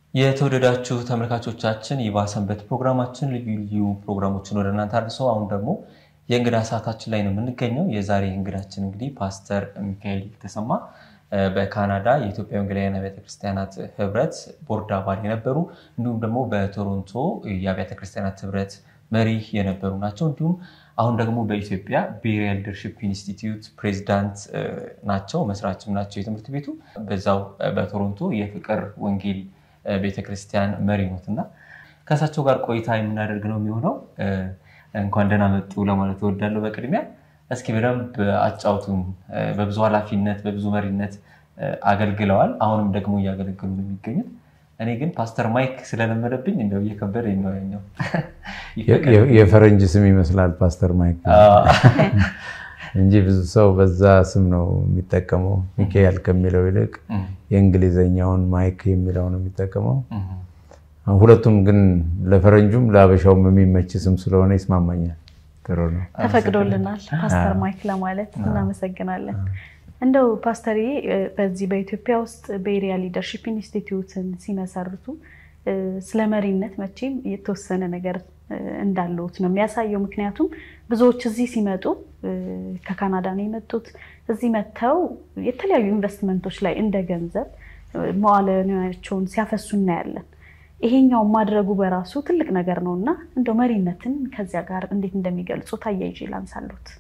የተወደዳችሁ ተመልካቾቻችን ይባ ሰንበት ፕሮግራማችን ልዩ ልዩ ፕሮግራሞችን ወደ እናንተ አድርሶ አሁን ደግሞ የእንግዳ ሰዓታችን ላይ ነው የምንገኘው። የዛሬ እንግዳችን እንግዲህ ፓስተር ሚካኤል ተሰማ በካናዳ የኢትዮጵያ ወንጌላውያን አብያተ ክርስቲያናት ህብረት ቦርድ አባል የነበሩ እንዲሁም ደግሞ በቶሮንቶ የአብያተ ክርስቲያናት ህብረት መሪ የነበሩ ናቸው። እንዲሁም አሁን ደግሞ በኢትዮጵያ ቤሪያ ሊደርሺፕ ኢንስቲትዩት ፕሬዚዳንት ናቸው፣ መስራችም ናቸው የትምህርት ቤቱ። በዛው በቶሮንቶ የፍቅር ወንጌል ቤተክርስቲያን መሪ ኖት እና ከእሳቸው ጋር ቆይታ የምናደርግ ነው የሚሆነው። እንኳን ደህና መጡ ለማለት እወዳለሁ። በቅድሚያ እስኪ በደንብ አጫውቱን። በብዙ ኃላፊነት በብዙ መሪነት አገልግለዋል። አሁንም ደግሞ እያገለገሉ ነው የሚገኙት። እኔ ግን ፓስተር ማይክ ስለለመደብኝ እንደው እየከበደኝ ነው ያኛው የፈረንጅ ስም ይመስላል ፓስተር ማይክ እንጂ ብዙ ሰው በዛ ስም ነው የሚጠቀመው። ሚካኤል ከሚለው ይልቅ የእንግሊዘኛውን ማይክ የሚለው ነው የሚጠቀመው። ሁለቱም ግን ለፈረንጁም ለአበሻውም የሚመች ስም ስለሆነ ይስማማኛል። ጥሩ ነው፣ ተፈቅዶልናል ፓስተር ማይክ ለማለት እናመሰግናለን። እንደው ፓስተርዬ በዚህ በኢትዮጵያ ውስጥ ቤሪያ ሊደርሺፕ ኢንስቲትዩትን ሲመሰርቱ ስለ መሪነት መቼም የተወሰነ ነገር እንዳለሁት ነው የሚያሳየው። ምክንያቱም ብዙዎች እዚህ ሲመጡ ከካናዳ ነው የመጡት። እዚህ መጥተው የተለያዩ ኢንቨስትመንቶች ላይ እንደ ገንዘብ መዋለ ንዋያቸውን ሲያፈሱ እናያለን። ይሄኛው ማድረጉ በራሱ ትልቅ ነገር ነው እና እንደው መሪነትን ከዚያ ጋር እንዴት እንደሚገልጹ ታያይዤ ላንሳሉት።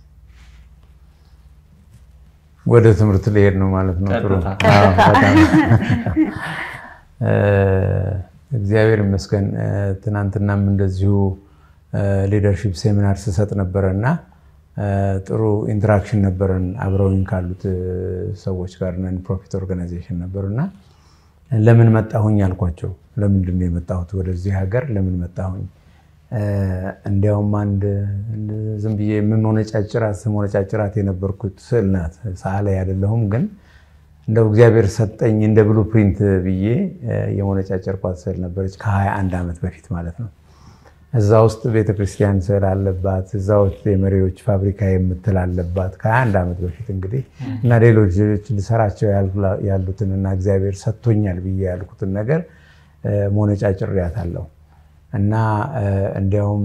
ወደ ትምህርት ሊሄድ ነው ማለት ነው። ጥሩ እግዚአብሔር ይመስገን። ትናንትናም እንደዚሁ ሊደርሺፕ ሴሚናር ስሰጥ ነበረ እና ጥሩ ኢንተራክሽን ነበረን አብረውኝ ካሉት ሰዎች ጋር ነን ፕሮፊት ኦርጋናይዜሽን ነበሩ እና ለምን መጣሁኝ አልኳቸው። ለምንድን ነው የመጣሁት ወደዚህ ሀገር ለምን መጣሁኝ? እንዲያውም አንድ ዝም ብዬ የምሞነጫጭራት ስሞነጫጭራት የነበርኩት ስዕል ናት። ሰዓሊ አይደለሁም ግን እንደው እግዚአብሔር ሰጠኝ እንደ ብሉ ፕሪንት ብዬ የሞነጫጨርኳት ስዕል ነበረች ከ21 ዓመት በፊት ማለት ነው። እዛ ውስጥ ቤተክርስቲያን ስዕል አለባት፣ እዛ ውስጥ የመሪዎች ፋብሪካ የምትል አለባት ከ21 ዓመት በፊት እንግዲህ እና ሌሎች ልሰራቸው ያሉትን እና እግዚአብሔር ሰጥቶኛል ብዬ ያልኩትን ነገር ሞነጫጭሬያታለሁ እና እንዲያውም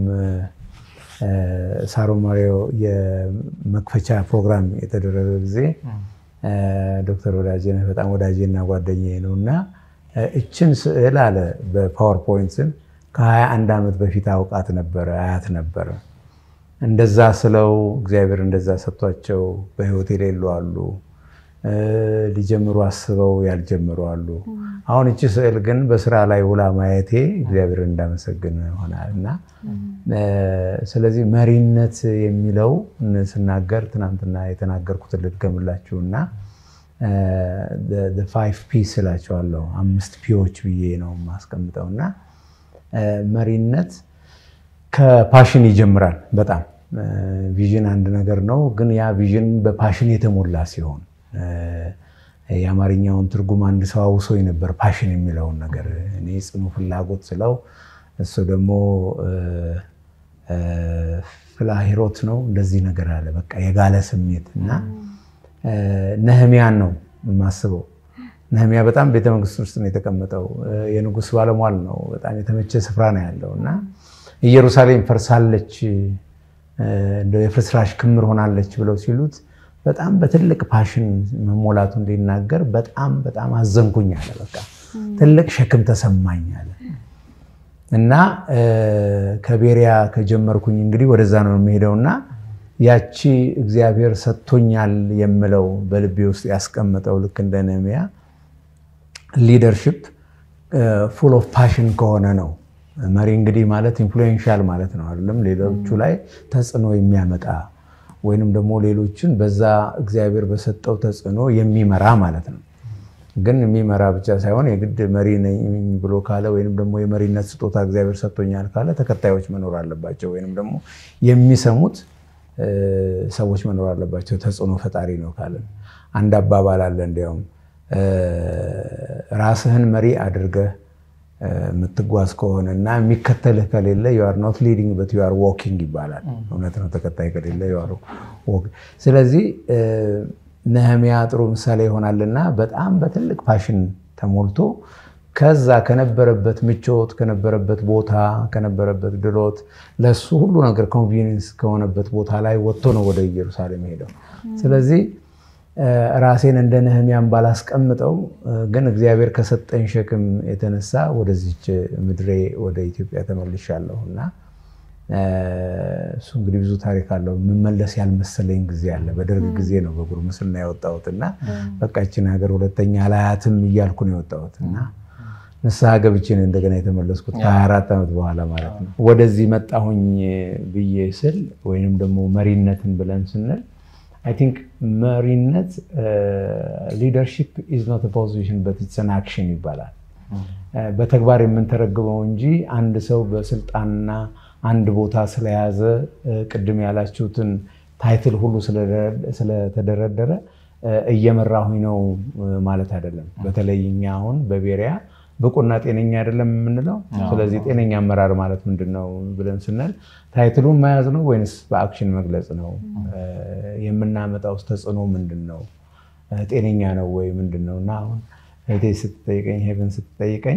ሳሮ ማሪዮ የመክፈቻ ፕሮግራም የተደረገ ጊዜ ዶክተር ወዳጄነህ በጣም ወዳጄና ጓደኛዬ ነው እና እችን ስዕል አለ በፓወርፖይንት ስም ከ21 ዓመት በፊት አውቃት ነበረ አያት ነበረ። እንደዛ ስለው እግዚአብሔር እንደዛ ሰጥቷቸው በህይወት የሌሉ አሉ፣ ሊጀምሩ አስበው ያልጀምሩ አሉ። አሁን እቺ ስዕል ግን በስራ ላይ ውላ ማየቴ እግዚአብሔር እንዳመሰግን ሆናል እና ስለዚህ መሪነት የሚለው ስናገር ትናንትና የተናገርኩትን ልድገምላችሁ እና ፋይቭ ፒስ እላቸዋለሁ አምስት ፒዎች ብዬ ነው የማስቀምጠው እና መሪነት ከፓሽን ይጀምራል። በጣም ቪዥን አንድ ነገር ነው፣ ግን ያ ቪዥን በፓሽን የተሞላ ሲሆን የአማርኛውን ትርጉም አንድ ሰው አውሶኝ ነበር። ፓሽን የሚለውን ነገር እኔ ጽኑ ፍላጎት ስለው እሱ ደግሞ ፍላሂሮት ነው እንደዚህ ነገር አለ። በቃ የጋለ ስሜት እና ነህሚያን ነው የማስበው። ነህሚያ በጣም ቤተመንግስት ውስጥ ነው የተቀመጠው። የንጉሥ ባለሟል ነው። በጣም የተመቸ ስፍራ ነው ያለው እና ኢየሩሳሌም ፈርሳለች፣ እንደው የፍርስራሽ ክምር ሆናለች ብለው ሲሉት በጣም በትልቅ ፓሽን መሞላቱ እንዲናገር በጣም በጣም አዘንኩኝ አለ። በቃ ትልቅ ሸክም ተሰማኝ አለ እና ከቤሪያ ከጀመርኩኝ እንግዲህ ወደዛ ነው የሚሄደው እና ያቺ እግዚአብሔር ሰጥቶኛል የምለው በልቤ ውስጥ ያስቀመጠው ልክ እንደ ነህምያ ሊደርሽፕ ፉል ኦፍ ፓሽን ከሆነ ነው። መሪ እንግዲህ ማለት ኢንፍሉዌንሻል ማለት ነው አይደለም? ሌሎቹ ላይ ተጽዕኖ የሚያመጣ ወይንም ደግሞ ሌሎችን በዛ እግዚአብሔር በሰጠው ተጽዕኖ የሚመራ ማለት ነው። ግን የሚመራ ብቻ ሳይሆን የግድ መሪ ነኝ ብሎ ካለ ወይንም ደግሞ የመሪነት ስጦታ እግዚአብሔር ሰጥቶኛል ካለ ተከታዮች መኖር አለባቸው፣ ወይንም ደግሞ የሚሰሙት ሰዎች መኖር አለባቸው። ተጽዕኖ ፈጣሪ ነው ካለን አንድ አባባል አለ እንዲያውም ራስህን መሪ አድርገህ የምትጓዝ ከሆነ እና የሚከተልህ ከሌለ ዩአር ኖት ሊዲንግ በት ዩአር ዎኪንግ ይባላል። እውነት ነው። ተከታይ ከሌለ ስለዚህ ነህሚያ ጥሩ ምሳሌ ይሆናልና በጣም በትልቅ ፓሽን ተሞልቶ ከዛ ከነበረበት ምቾት ከነበረበት ቦታ ከነበረበት ድሎት ለሱ ሁሉ ነገር ኮንቪኒንስ ከሆነበት ቦታ ላይ ወጥቶ ነው ወደ ኢየሩሳሌም ሄደው። ስለዚህ ራሴን እንደ ነህሚያን ባላስቀምጠው ግን እግዚአብሔር ከሰጠኝ ሸክም የተነሳ ወደዚች ምድሬ ወደ ኢትዮጵያ ተመልሻለሁ እና እሱ እንግዲህ ብዙ ታሪክ አለው። የምመለስ ያልመሰለኝ ጊዜ አለ። በደርግ ጊዜ ነው በጉርምስና የወጣሁት እና በቃችን ሀገር ሁለተኛ ላያትም እያልኩ ነው የወጣሁት እና ንስሐ ገብቼ ነው እንደገና የተመለስኩት ከ24 ዓመት በኋላ ማለት ነው። ወደዚህ መጣሁኝ ብዬ ስል ወይንም ደግሞ መሪነትን ብለን ስንል አይ ቲንክ መሪነት ሊደርሺፕ ኢዝ ኖት ፖዚሽን በት ኢትስ አን አክሽን ይባላል። በተግባር የምንተረግመው እንጂ አንድ ሰው በስልጣንና አንድ ቦታ ስለያዘ ቅድም ያላችሁትን ታይትል ሁሉ ስለተደረደረ እየመራሁኝ ነው ማለት አይደለም። በተለይ እኛ አሁን በቤሪያ ብቁና ጤነኛ አይደለም የምንለው። ስለዚህ ጤነኛ አመራር ማለት ምንድን ነው ብለን ስንል ታይትሉን መያዝ ነው ወይንስ በአክሽን መግለጽ ነው? የምናመጣው ተጽዕኖ ምንድን ነው? ጤነኛ ነው ወይ ምንድን ነው? እና አሁን እህቴ ስትጠይቀኝ ሄቨን ስትጠይቀኝ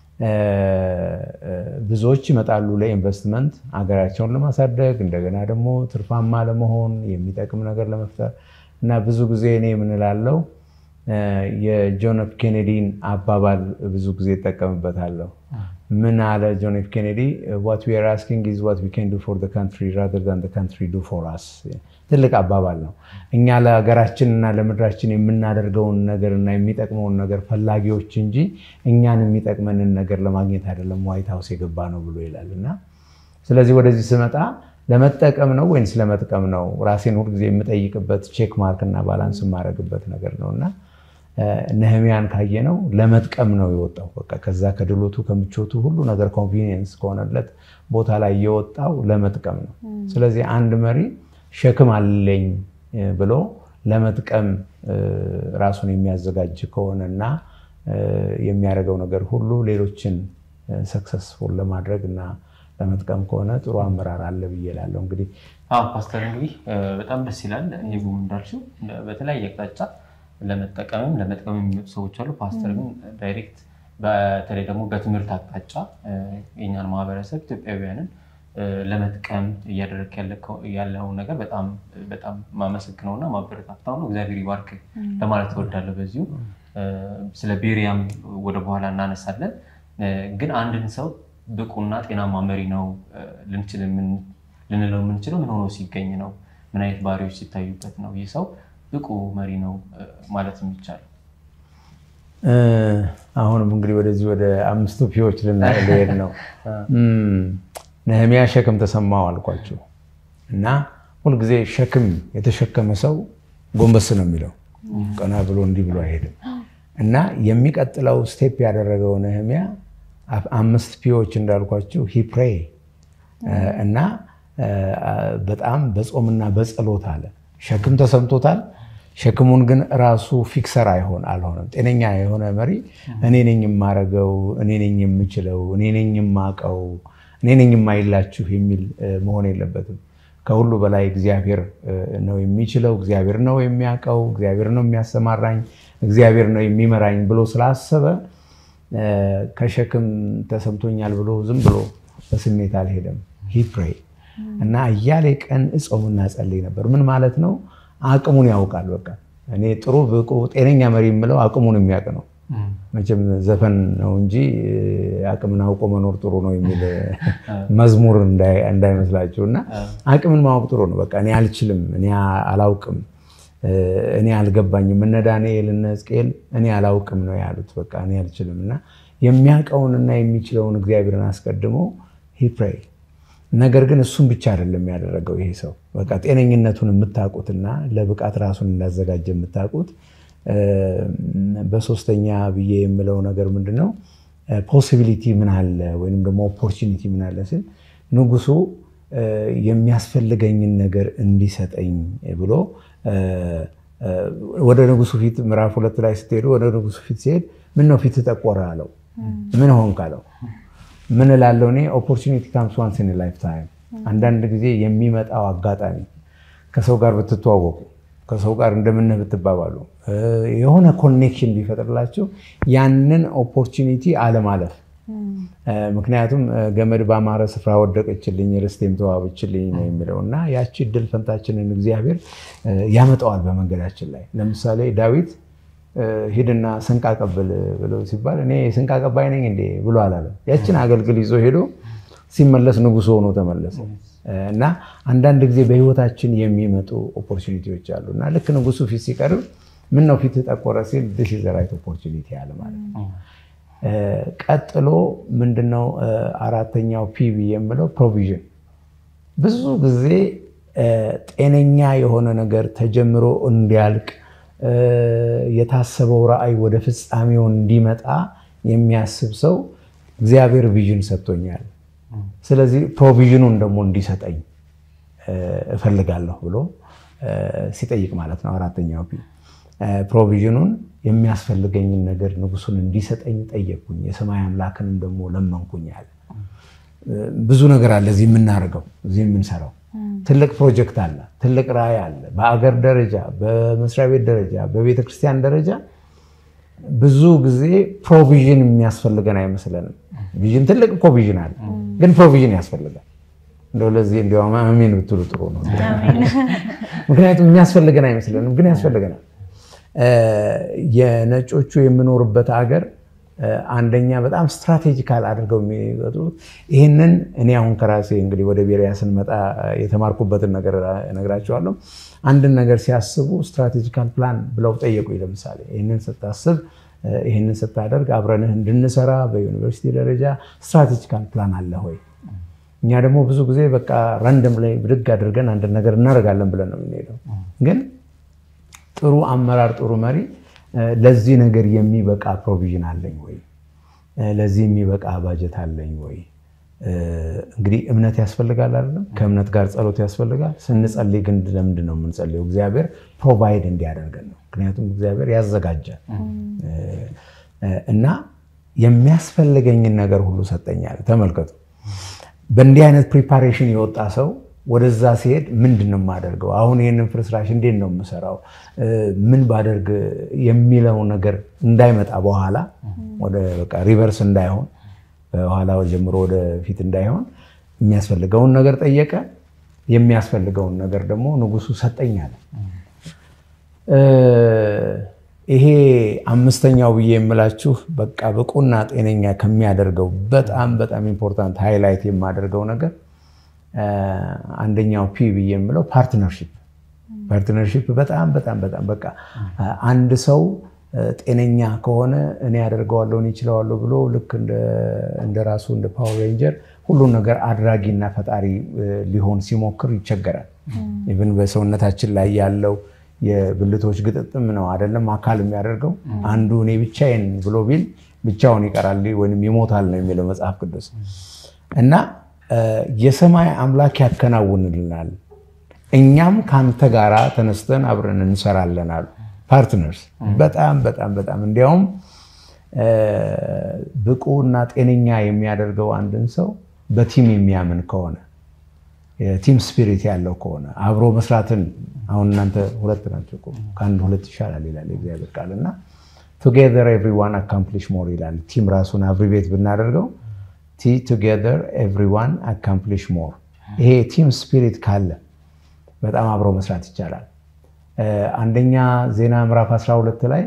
ብዙዎች ይመጣሉ ለኢንቨስትመንት ሀገራቸውን ለማሳደግ እንደገና ደግሞ ትርፋማ ለመሆን የሚጠቅም ነገር ለመፍጠር እና ብዙ ጊዜ እኔ የምንላለው የጆን ኤፍ ኬኔዲን አባባል ብዙ ጊዜ ይጠቀምበታለሁ። ምን አለ ጆን ኤፍ ኬኔዲ? ዋት ዊ አር አስኪንግ ኢዝ ዋት ዊ ካን ዱ ፎር ዘ ካንትሪ ራዘር ዛን ዘ ካንትሪ ዱ ፎር አስ። ትልቅ አባባል ነው። እኛ ለሀገራችን እና ለምድራችን የምናደርገውን ነገር እና የሚጠቅመውን ነገር ፈላጊዎች እንጂ እኛን የሚጠቅመንን ነገር ለማግኘት አይደለም ዋይት ሀውስ የገባ ነው ብሎ ይላል እና ስለዚህ ወደዚህ ስመጣ ለመጠቀም ነው ወይንስ ለመጥቀም ነው? ራሴን ሁልጊዜ የምጠይቅበት ቼክ ማርክ እና ባላንስ የማደርግበት ነገር ነው እና ነህሚያን ካየነው ለመጥቀም ነው የወጣው። በቃ ከዛ ከድሎቱ ከምቾቱ ሁሉ ነገር ኮንቪኒየንስ ከሆነለት ቦታ ላይ የወጣው ለመጥቀም ነው። ስለዚህ አንድ መሪ ሸክም አለኝ ብሎ ለመጥቀም ራሱን የሚያዘጋጅ ከሆነና የሚያደርገው ነገር ሁሉ ሌሎችን ሰክሰስፉል ለማድረግ እና ለመጥቀም ከሆነ ጥሩ አመራር አለ ብዬ እላለሁ። እንግዲህ ፓስተር እንግዲህ በጣም ደስ ይላል። ይጉም እንዳልሽው በተለያየ አቅጣጫ ለመጠቀምም ለመጥቀም የሚመጡ ሰዎች አሉ። ፓስተር ግን ዳይሬክት በተለይ ደግሞ በትምህርት አቅጣጫ የኛን ማህበረሰብ ኢትዮጵያውያንን ለመጥቀም እያደረግ ያለውን ነገር በጣም በጣም ማመሰግነውና ማበረታታው ነው። እግዚአብሔር ይባርክ ለማለት እወዳለሁ። በዚሁ ስለ ቤሪያም ወደ በኋላ እናነሳለን። ግን አንድን ሰው ብቁና ጤናማ መሪ ነው ልንችል ልንለው የምንችለው ምን ሆኖ ሲገኝ ነው? ምን አይነት ባህሪዎች ሲታዩበት ነው ይህ ሰው ብቁ መሪ ነው ማለት የሚቻለው? አሁንም እንግዲህ ወደዚህ ወደ አምስቱ ፒዎች ልንሄድ ነው። ነህሚያ ሸክም ተሰማው አልኳቸው እና ሁልጊዜ ሸክም የተሸከመ ሰው ጎንበስ ነው የሚለው፣ ቀና ብሎ እንዲህ ብሎ አይሄድም። እና የሚቀጥለው ስቴፕ ያደረገው ነህሚያ አምስት ፒዎች እንዳልኳችሁ ሂፕሬ እና በጣም በጾምና በጸሎት አለ። ሸክም ተሰምቶታል። ሸክሙን ግን ራሱ ፊክሰር አይሆን አልሆነም። ጤነኛ የሆነ መሪ እኔ ነኝ የማረገው፣ እኔ ነኝ የምችለው፣ እኔ ነኝ የማቀው፣ እኔ ነኝ የማይላችሁ የሚል መሆን የለበትም። ከሁሉ በላይ እግዚአብሔር ነው የሚችለው፣ እግዚአብሔር ነው የሚያውቀው፣ እግዚአብሔር ነው የሚያሰማራኝ፣ እግዚአብሔር ነው የሚመራኝ ብሎ ስላሰበ ከሸክም ተሰምቶኛል ብሎ ዝም ብሎ በስሜት አልሄደም። ሂፕሬ እና እያሌ ቀን እጾምና ጸልይ ነበር። ምን ማለት ነው? አቅሙን ያውቃል። በቃ እኔ ጥሩ ብቁ ጤነኛ መሪ የምለው አቅሙን የሚያውቅ ነው። መቼም ዘፈን ነው እንጂ አቅምን አውቆ መኖር ጥሩ ነው የሚል መዝሙር እንዳይመስላችሁ። እና አቅምን ማወቅ ጥሩ ነው። በቃ እኔ አልችልም፣ እኔ አላውቅም፣ እኔ አልገባኝም። እነ ዳንኤል እነ ሕዝቅኤል እኔ አላውቅም ነው ያሉት። በቃ እኔ አልችልም እና የሚያውቀውንና የሚችለውን እግዚአብሔርን አስቀድሞ ሂፕሬይ ነገር ግን እሱን ብቻ አይደለም ያደረገው ይሄ ሰው። በቃ ጤነኝነቱን የምታውቁትና ለብቃት ራሱን እንዳዘጋጀ የምታውቁት በሶስተኛ ብዬ የምለው ነገር ምንድን ነው? ፖሲቢሊቲ ምን አለ ወይም ደግሞ ኦፖርቹኒቲ ምን አለ ስል ንጉሱ የሚያስፈልገኝን ነገር እንዲሰጠኝ ብሎ ወደ ንጉሱ ፊት ምዕራፍ ሁለት ላይ ስትሄዱ ወደ ንጉሱ ፊት ሲሄድ ምን ነው ፊት ጠቆረ አለው። ምን ሆንክ አለው። ምን እላለሁ እኔ ኦፖርቹኒቲ ካምስ ዋንስ ኢን ላይፍ ታይም። አንዳንድ ጊዜ የሚመጣው አጋጣሚ ከሰው ጋር ብትተዋወቁ፣ ከሰው ጋር እንደምንህ ብትባባሉ፣ የሆነ ኮኔክሽን ቢፈጥርላቸው ያንን ኦፖርቹኒቲ አለማለፍ ምክንያቱም ገመድ ባማረ ስፍራ ወደቀችልኝ ርስቴም ተዋበችልኝ ነው የሚለው እና ያቺ እድል ፈንታችንን እግዚአብሔር ያመጣዋል በመንገዳችን ላይ ለምሳሌ ዳዊት ሂድና ስንቅ አቀብል ብለው ሲባል እኔ ስንቅ አቀባይ ነኝ እንዴ ብሎ አላለም ያችን አገልግል ይዞ ሄዶ ሲመለስ ንጉሥ ሆኖ ተመለሰ እና አንዳንድ ጊዜ በህይወታችን የሚመጡ ኦፖርቹኒቲዎች አሉ እና ልክ ንጉሱ ፊት ሲቀርብ ምን ነው ፊት ጠቆረ ሲል ዲስ ኢዝ ራይት ኦፖርቹኒቲ አለ ማለት ነው ቀጥሎ ምንድነው አራተኛው ፒቪ የምለው ፕሮቪዥን ብዙ ጊዜ ጤነኛ የሆነ ነገር ተጀምሮ እንዲያልቅ የታሰበው ራዕይ ወደ ፍጻሜው እንዲመጣ የሚያስብ ሰው እግዚአብሔር ቪዥን ሰጥቶኛል ስለዚህ ፕሮቪዥኑን ደግሞ እንዲሰጠኝ እፈልጋለሁ ብሎ ሲጠይቅ ማለት ነው አራተኛው ፒ ፕሮቪዥኑን የሚያስፈልገኝን ነገር ንጉሱን እንዲሰጠኝ ጠየቅኩኝ የሰማይ አምላክንም ደግሞ ለመንኩኛል ብዙ ነገር አለ እዚህ የምናደርገው እዚህ የምንሰራው ትልቅ ፕሮጀክት አለ ትልቅ ራዕይ አለ በአገር ደረጃ በመስሪያ ቤት ደረጃ በቤተ ክርስቲያን ደረጃ ብዙ ጊዜ ፕሮቪዥን የሚያስፈልገን አይመስለንም ቪዥን ትልቅ እኮ ቪዥን አለ ግን ፕሮቪዥን ያስፈልጋል እንደው ለዚህ እንዲያውም አሜን ብትሉ ጥሩ ነው ምክንያቱም የሚያስፈልገን አይመስለንም ግን ያስፈልገናል የነጮቹ የምኖርበት ሀገር አንደኛ በጣም ስትራቴጂካል አድርገው የሚወጡት ይህንን እኔ አሁን ከራሴ እንግዲህ ወደ ቤሪያ ስንመጣ የተማርኩበትን ነገር እነግራቸዋለሁ አንድን ነገር ሲያስቡ ስትራቴጂካል ፕላን ብለው ጠየቁ ለምሳሌ ይህንን ስታስብ ይህንን ስታደርግ አብረንህ እንድንሰራ በዩኒቨርሲቲ ደረጃ ስትራቴጂካል ፕላን አለ ሆይ እኛ ደግሞ ብዙ ጊዜ በቃ ረንደም ላይ ብድግ አድርገን አንድ ነገር እናደርጋለን ብለን ነው የምንሄደው ግን ጥሩ አመራር ጥሩ መሪ ለዚህ ነገር የሚበቃ ፕሮቪዥን አለኝ ወይ ለዚህ የሚበቃ ባጀት አለኝ ወይ እንግዲህ እምነት ያስፈልጋል አይደለም ከእምነት ጋር ጸሎት ያስፈልጋል ስንጸልይ ግን ለምንድን ነው የምንጸልየው እግዚአብሔር ፕሮቫይድ እንዲያደርገን ነው ምክንያቱም እግዚአብሔር ያዘጋጃል እና የሚያስፈልገኝን ነገር ሁሉ ሰጠኛል ተመልከቱ በእንዲህ አይነት ፕሪፓሬሽን የወጣ ሰው ወደዛ ሲሄድ ምንድን ነው የማደርገው አሁን ይህንን ፍርስራሽ እንዴት ነው የምሰራው ምን ባደርግ የሚለው ነገር እንዳይመጣ በኋላ ወደ ሪቨርስ እንዳይሆን በኋላ ጀምሮ ወደፊት እንዳይሆን የሚያስፈልገውን ነገር ጠየቀ የሚያስፈልገውን ነገር ደግሞ ንጉሱ ሰጠኛል ይሄ አምስተኛው ብዬ የምላችሁ በቃ ብቁና ጤነኛ ከሚያደርገው በጣም በጣም ኢምፖርታንት ሃይላይት የማደርገው ነገር አንደኛው ፒ ብዬ የምለው ፓርትነርሺፕ ፓርትነርሺፕ በጣም በጣም በጣም በቃ አንድ ሰው ጤነኛ ከሆነ እኔ ያደርገዋለሁ እኔ ይችለዋለሁ ብሎ ልክ እንደ ራሱ እንደ ፓወር ሬንጀር ሁሉን ነገር አድራጊና ፈጣሪ ሊሆን ሲሞክር ይቸገራል። ኢቭን በሰውነታችን ላይ ያለው የብልቶች ግጥጥም ነው አይደለም አካል የሚያደርገው አንዱ እኔ ብቻዬን ብሎ ቢል ብቻውን ይቀራል ወይም ይሞታል ነው የሚለው መጽሐፍ ቅዱስ እና የሰማይ አምላክ ያከናውንልናል እኛም ከአንተ ጋራ ተነስተን አብረን እንሰራለን አሉ ፓርትነርስ በጣም በጣም በጣም እንዲያውም ብቁ እና ጤነኛ የሚያደርገው አንድን ሰው በቲም የሚያምን ከሆነ የቲም ስፒሪት ያለው ከሆነ አብሮ መስራትን አሁን እናንተ ሁለት ናቸው ከአንድ ሁለት ይሻላል ይላል የእግዚአብሔር ቃል እና ቱጌዘር ኤቭሪዋን አካምፕሊሽ ሞር ይላል ቲም ራሱን አብሪቤት ብናደርገው ቲ ቱጌዘር ኤቭሪዋን አካምፕሊሽ ሞር ይሄ ቲም ስፒሪት ካለ በጣም አብሮ መስራት ይቻላል አንደኛ ዜና ምዕራፍ 12 ላይ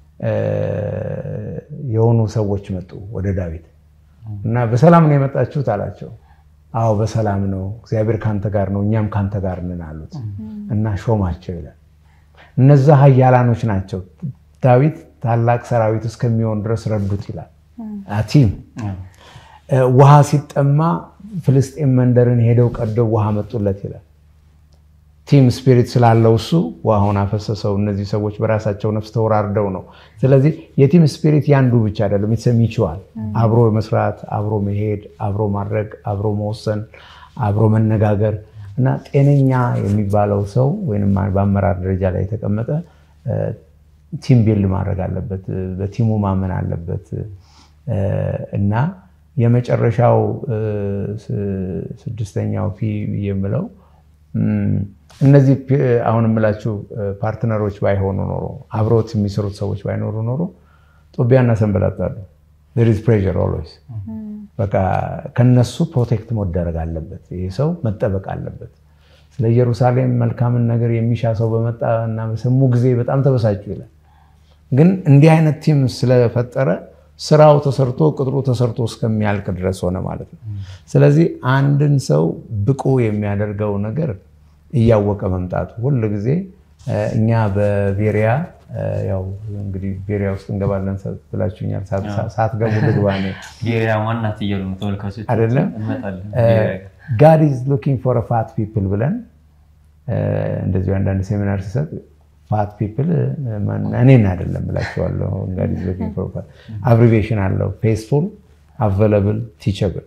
የሆኑ ሰዎች መጡ ወደ ዳዊት እና በሰላም ነው የመጣችሁት አላቸው አዎ በሰላም ነው እግዚአብሔር ከአንተ ጋር ነው እኛም ከአንተ ጋር ነን አሉት እና ሾማቸው ይላል እነዛ ሀያላኖች ናቸው ዳዊት ታላቅ ሰራዊት እስከሚሆን ድረስ ረዱት ይላል ቲም ውሃ ሲጠማ ፍልስጤም መንደርን ሄደው ቀደው ውሃ መጡለት ይላል ቲም ስፒሪት ስላለው እሱ ውሃውን አፈሰሰው እነዚህ ሰዎች በራሳቸው ነፍስ ተወራርደው ነው ስለዚህ የቲም ስፒሪት ያንዱ ብቻ አይደለም ይችዋል አብሮ መስራት አብሮ መሄድ አብሮ ማድረግ አብሮ መወሰን አብሮ መነጋገር እና ጤነኛ የሚባለው ሰው ወይም በአመራር ደረጃ ላይ የተቀመጠ ቲም ቢልድ ማድረግ አለበት በቲሙ ማመን አለበት እና የመጨረሻው ስድስተኛው ፒ የምለው እነዚህ አሁን የምላችሁ ፓርትነሮች ባይሆኑ ኖሮ አብረውት የሚሰሩት ሰዎች ባይኖሩ ኖሮ ጦቢያና ሰንበላጣሉ ዝ ፕሬር ኦልዌይስ በቃ ከነሱ ፕሮቴክት መደረግ አለበት። ይህ ሰው መጠበቅ አለበት። ስለ ኢየሩሳሌም መልካምን ነገር የሚሻ ሰው በመጣ እና በሰሙ ጊዜ በጣም ተበሳጩ ይላል። ግን እንዲህ አይነት ቲም ስለፈጠረ ስራው ተሰርቶ ቅጥሩ ተሰርቶ እስከሚያልቅ ድረስ ሆነ ማለት ነው። ስለዚህ አንድን ሰው ብቁ የሚያደርገው ነገር እያወቀ መምጣቱ ሁል ጊዜ እኛ በቤሪያ ያው እንግዲህ ቤሪያ ውስጥ እንገባለን ብላችሁኛል። ሳትገቡ ልግባ ቤሪያ ዋናት እያሉ ነው ተመልካቾች አይደለም። እንመጣለን። ጋድ ኢዝ ሉኪንግ ፎር ፋት ፒፕል ብለን እንደዚሁ አንዳንድ ሴሚናር ሲሰጥ ፋት ፒፕል እኔን አይደለም ብላችኋለሁ። ጋድ ኢዝ ሉኪንግ ፎር ፋት አብሪቬሽን አለው ፌስፉል፣ አቬለብል፣ ቲቸብል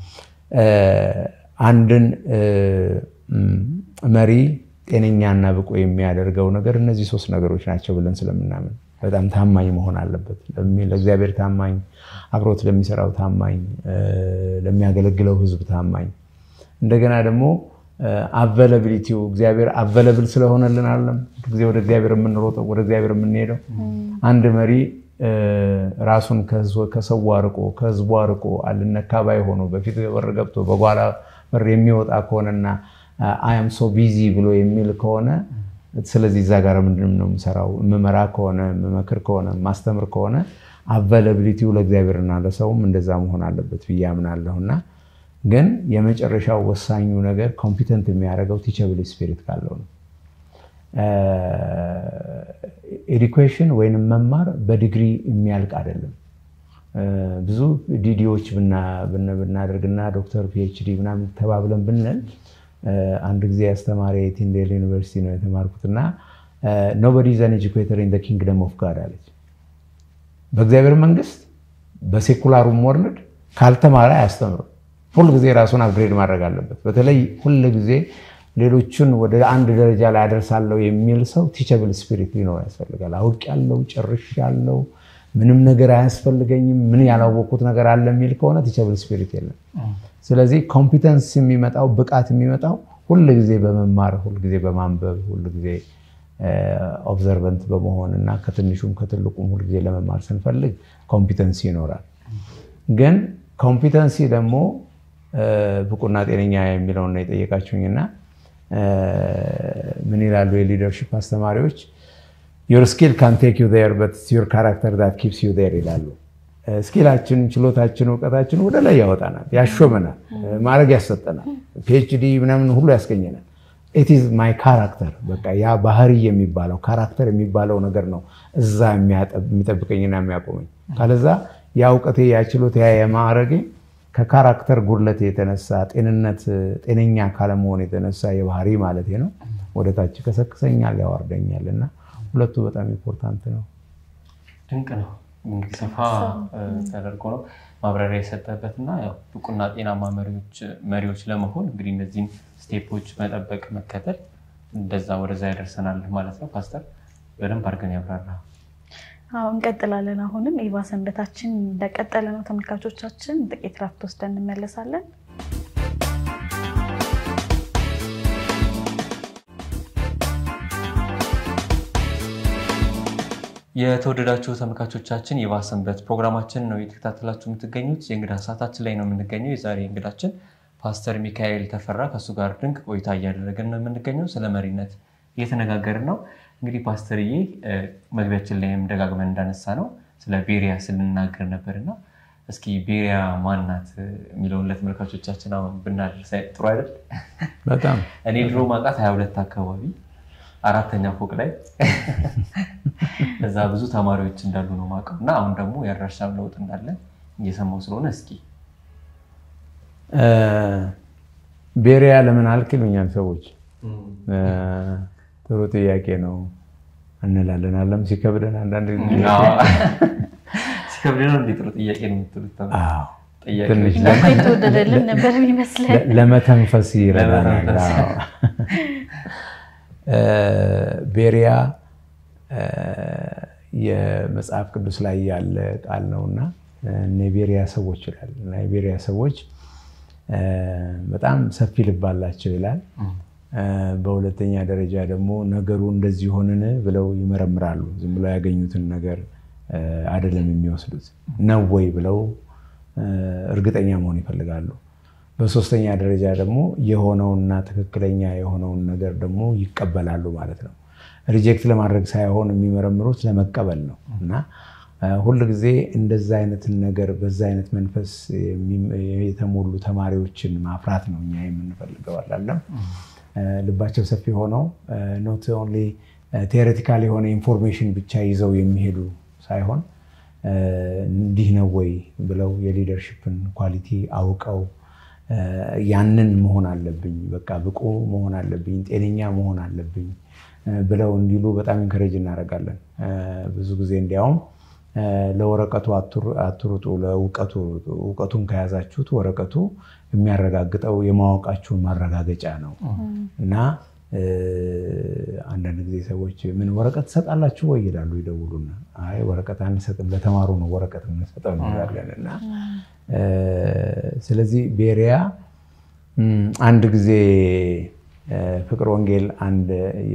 አንድን መሪ ጤነኛና ብቁ የሚያደርገው ነገር እነዚህ ሶስት ነገሮች ናቸው ብለን ስለምናምን በጣም ታማኝ መሆን አለበት። ለእግዚአብሔር ታማኝ፣ አብሮት ለሚሰራው ታማኝ፣ ለሚያገለግለው ሕዝብ ታማኝ፣ እንደገና ደግሞ አቬለብሊቲው እግዚአብሔር አቬለብል ስለሆነልን አለም ጊዜ ወደ እግዚአብሔር የምንሮጠው ወደ እግዚአብሔር የምንሄደው አንድ መሪ ራሱን ከሰው አርቆ ከሕዝቡ አርቆ አልነካ ባይ ሆኖ በፊት በር ገብቶ በኋላ በር የሚወጣ ከሆነና አያም ሶ ቢዚ ብሎ የሚል ከሆነ ስለዚህ እዛ ጋር ምንድን ነው የምሰራው? የምመራ ከሆነ የምመክር ከሆነ የማስተምር ከሆነ አቬለብሊቲው ለእግዚአብሔርና ለሰውም እንደዛ መሆን አለበት ብዬ አምናለሁ። እና ግን የመጨረሻው ወሳኙ ነገር ኮምፒተንት የሚያደርገው ቲቸብል ስፒሪት ካለው ነው። ኤዱኬሽን ወይንም መማር በዲግሪ የሚያልቅ አይደለም። ብዙ ዲዲዎች ብናደርግና ዶክተር ፒኤችዲ ምናምን ተባብለን ብንል አንድ ጊዜ አስተማሪ ቲንዴል ዩኒቨርሲቲ ነው የተማርኩት እና ኖበዲ ዘን ኤጁኬተር ኢን ኪንግደም ኦፍ ጋድ አለች። በእግዚአብሔር መንግስት በሴኩላሩም ወርልድ ካልተማረ አያስተምርም። ሁል ጊዜ ራሱን አፕግሬድ ማድረግ አለበት። በተለይ ሁል ጊዜ ሌሎቹን ወደ አንድ ደረጃ ላይ አደርሳለሁ የሚል ሰው ቲቸብል ስፒሪት ሊኖር ያስፈልጋል። አውቄያለሁ፣ ጨርሻለሁ፣ ምንም ነገር አያስፈልገኝም፣ ምን ያላወቅኩት ነገር አለ የሚል ከሆነ ቲቸብል ስፒሪት የለም። ስለዚህ ኮምፒተንስ የሚመጣው ብቃት የሚመጣው ሁል ጊዜ በመማር ሁል ጊዜ በማንበብ ሁል ጊዜ ኦብዘርቨንት በመሆን እና ከትንሹም ከትልቁም ሁል ጊዜ ለመማር ስንፈልግ ኮምፒተንሲ ይኖራል። ግን ኮምፒተንሲ ደግሞ ብቁና ጤነኛ የሚለውን ነው የጠየቃችሁኝና ምን ይላሉ የሊደርሽፕ አስተማሪዎች? ዮር ስኪል ካን ቴክ ዩ ዜር በት ዮር ካራክተር ዛት ኪፕስ ዩ ዜር ይላሉ። ስኪላችን፣ ችሎታችን፣ እውቀታችን ወደ ላይ ያወጣናል፣ ያሾመናል፣ ማድረግ ያሰጠናል፣ ፒኤችዲ ምናምን ሁሉ ያስገኘናል። ኢትዝ ማይ ካራክተር በቃ ያ ባህሪ የሚባለው ካራክተር የሚባለው ነገር ነው እዛ የሚጠብቀኝና የሚያቆመኝ። ካለዛ ያ እውቀቴ ያ ችሎታ ያ የማዕረጌ ከካራክተር ጉድለት የተነሳ ጤንነት ጤነኛ ካለመሆን የተነሳ የባህሪ ማለት ነው ወደታች ከሰክሰኛል፣ ያዋርደኛል እና ሁለቱ በጣም ኢምፖርታንት ነው። ድንቅ ነው። እንግዲህ ሰፋ ተደርጎ ነው ማብራሪያ የሰጠበት እና ያው ብቁና ጤናማ መሪዎች ለመሆን እንግዲህ እነዚህን ስቴፖች መጠበቅ መከተል እንደዛ ወደዛ ያደርሰናል ማለት ነው። ፓስተር በደንብ አድርገን ያብራራ። አዎ እንቀጥላለን። አሁንም ኢቫ ሰንበታችን እንደቀጠለ ነው። ተመልካቾቻችን ጥቂት ረፍት ወስደን እንመለሳለን። የተወደዳችሁ ተመልካቾቻችን የኢቫ ሰንበት ፕሮግራማችን ነው የተከታተላችሁ የምትገኙት። የእንግዳ ሰዓታችን ላይ ነው የምንገኘው። የዛሬ እንግዳችን ፓስተር ሚካኤል ተፈራ ከእሱ ጋር ድንቅ ቆይታ እያደረገን ነው የምንገኘው። ስለ መሪነት እየተነጋገርን ነው። እንግዲህ ፓስተርዬ መግቢያችን ላይም ደጋግመን እንዳነሳ ነው ስለ ቤሪያ ስንናገር ነበርና እስኪ ቤሪያ ማናት የሚለውን ለተመልካቾቻችን አሁን ብናደርስ ጥሩ አይደል? በጣም እኔ ድሮ ማውቃት ሀያ ሁለት አካባቢ አራተኛ ፎቅ ላይ እዛ ብዙ ተማሪዎች እንዳሉ ነው ማውቀው እና አሁን ደግሞ የአድራሻም ለውጥ እንዳለ እየሰማው ስለሆነ እስኪ ቤሪያ ለምን አልክ ይሉኛል ሰዎች። ጥሩ ጥያቄ ነው እንላለን። አለም ሲከብደን አንዳንድ ጊዜ ሲከብደን እንደ ጥሩ ጥያቄ ነው የምትሉት አዎ፣ ጥያቄ ትንሽ የተወደደልን ነበር የሚመስለን። ለመተንፈስ ይረዳናል። ለመተንፈስ። አዎ። ቤሪያ የመጽሐፍ ቅዱስ ላይ ያለ ቃል ነውና እነ የቤሪያ ሰዎች ይላል እና የቤሪያ ሰዎች በጣም ሰፊ ልብ አላቸው ይላል። በሁለተኛ ደረጃ ደግሞ ነገሩ እንደዚህ ሆንን ብለው ይመረምራሉ። ዝም ብለው ያገኙትን ነገር አይደለም የሚወስዱት ነው ወይ ብለው እርግጠኛ መሆን ይፈልጋሉ። በሶስተኛ ደረጃ ደግሞ የሆነውና ትክክለኛ የሆነውን ነገር ደግሞ ይቀበላሉ ማለት ነው። ሪጀክት ለማድረግ ሳይሆን የሚመረምሩት ለመቀበል ነው እና ሁል ጊዜ እንደዛ አይነትን ነገር በዛ አይነት መንፈስ የተሞሉ ተማሪዎችን ማፍራት ነው እኛ የምንፈልገው። አላለም ልባቸው ሰፊ ሆነው ኖት ኦንሊ ቴዎሬቲካል የሆነ ኢንፎርሜሽን ብቻ ይዘው የሚሄዱ ሳይሆን እንዲህ ነው ወይ ብለው የሊደርሽፕን ኳሊቲ አውቀው ያንን መሆን አለብኝ፣ በቃ ብቁ መሆን አለብኝ፣ ጤነኛ መሆን አለብኝ ብለው እንዲሉ በጣም ኢንከሬጅ እናደርጋለን። ብዙ ጊዜ እንዲያውም ለወረቀቱ አትሩጡ፣ ለእውቀቱ እውቀቱን ከያዛችሁት ወረቀቱ የሚያረጋግጠው የማወቃችሁን ማረጋገጫ ነው እና አንዳንድ ጊዜ ሰዎች ምን ወረቀት ትሰጣላችሁ ወይ ይላሉ፣ ይደውሉና አይ ወረቀት አንሰጥም ለተማሩ ነው ወረቀት የምንሰጠው እንላለን። እና ስለዚህ ቤሪያ አንድ ጊዜ ፍቅር ወንጌል አንድ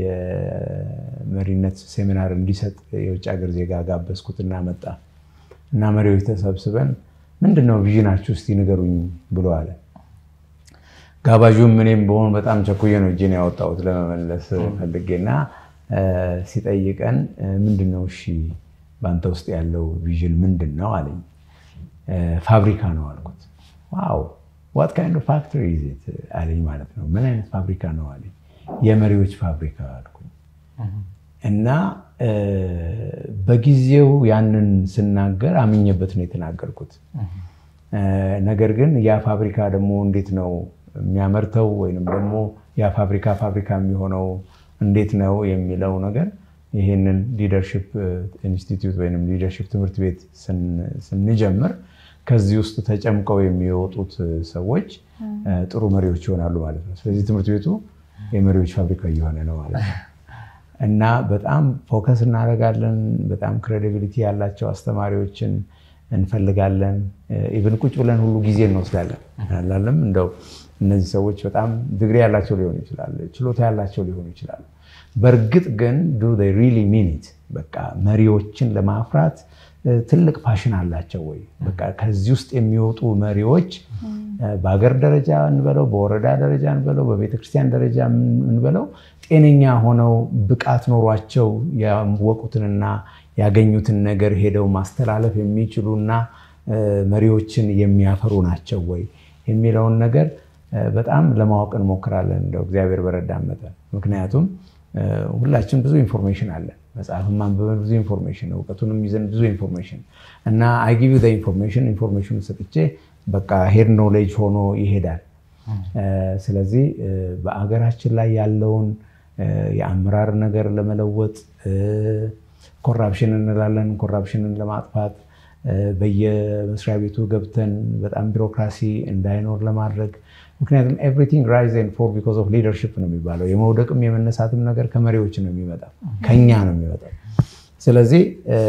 የመሪነት ሴሚናር እንዲሰጥ የውጭ ሀገር ዜጋ ጋበዝኩትና መጣ እና መሪዎች ተሰብስበን ምንድን ነው ቪዥናችሁ እስቲ ንገሩኝ ብሎ አለ። ጋባዡም እኔም በሆን በጣም ቸኩዬ ነው እጄን ያወጣሁት ለመመለስ ፈልጌና ሲጠይቀን ምንድን ነው እሺ በአንተ ውስጥ ያለው ቪዥን ምንድን ነው አለኝ። ፋብሪካ ነው አልኩት። ዋው ዋት ካይንድ ኦፍ ፋክተሪ ኢዝ ኢት አለኝ ማለት ነው። ምን አይነት ፋብሪካ ነው አለኝ። የመሪዎች ፋብሪካ አልኩኝ እና በጊዜው ያንን ስናገር አምኜበት ነው የተናገርኩት። ነገር ግን ያ ፋብሪካ ደግሞ እንዴት ነው የሚያመርተው ወይንም ደግሞ ያ ፋብሪካ ፋብሪካ የሚሆነው እንዴት ነው የሚለው ነገር ይህንን ሊደርሽፕ ኢንስቲትዩት ወይም ሊደርሽፕ ትምህርት ቤት ስንጀምር ከዚህ ውስጥ ተጨምቀው የሚወጡት ሰዎች ጥሩ መሪዎች ይሆናሉ ማለት ነው። ስለዚህ ትምህርት ቤቱ የመሪዎች ፋብሪካ እየሆነ ነው ማለት ነው እና በጣም ፎከስ እናደርጋለን። በጣም ክሬዲቢሊቲ ያላቸው አስተማሪዎችን እንፈልጋለን። ኢቨን ቁጭ ብለን ሁሉ ጊዜ እንወስዳለን አላለም እንደው እነዚህ ሰዎች በጣም ዲግሪ ያላቸው ሊሆኑ ይችላሉ፣ ችሎታ ያላቸው ሊሆኑ ይችላሉ። በእርግጥ ግን ዱ ሪሊ ሚኒት በቃ መሪዎችን ለማፍራት ትልቅ ፓሽን አላቸው ወይ? በቃ ከዚህ ውስጥ የሚወጡ መሪዎች በሀገር ደረጃ እንበለው፣ በወረዳ ደረጃ እንበለው፣ በቤተክርስቲያን ደረጃ እንበለው ጤነኛ ሆነው ብቃት ኖሯቸው ያወቁትንና ያገኙትን ነገር ሄደው ማስተላለፍ የሚችሉና መሪዎችን የሚያፈሩ ናቸው ወይ የሚለውን ነገር በጣም ለማወቅ እንሞክራለን፣ እንደው እግዚአብሔር በረዳን መጠን። ምክንያቱም ሁላችን ብዙ ኢንፎርሜሽን አለን። መጽሐፍን ማንበበን ብዙ ኢንፎርሜሽን፣ እውቀቱንም ይዘን ብዙ ኢንፎርሜሽን እና አይጊቪ ኢንፎርሜሽን ኢንፎርሜሽን ሰጥቼ በቃ ሄድ ኖሌጅ ሆኖ ይሄዳል። ስለዚህ በአገራችን ላይ ያለውን የአመራር ነገር ለመለወጥ ኮራፕሽን እንላለን፣ ኮራፕሽንን ለማጥፋት በየመስሪያ ቤቱ ገብተን በጣም ቢሮክራሲ እንዳይኖር ለማድረግ ምክንያቱም ኤቭሪቲንግ ራይዝ ኤንድ ፎል ቢኮዝ ኦፍ ሊደርሽፕ ነው የሚባለው። የመውደቅም የመነሳትም ነገር ከመሪዎች ነው የሚመጣው፣ ከኛ ነው የሚመጣው። ስለዚህ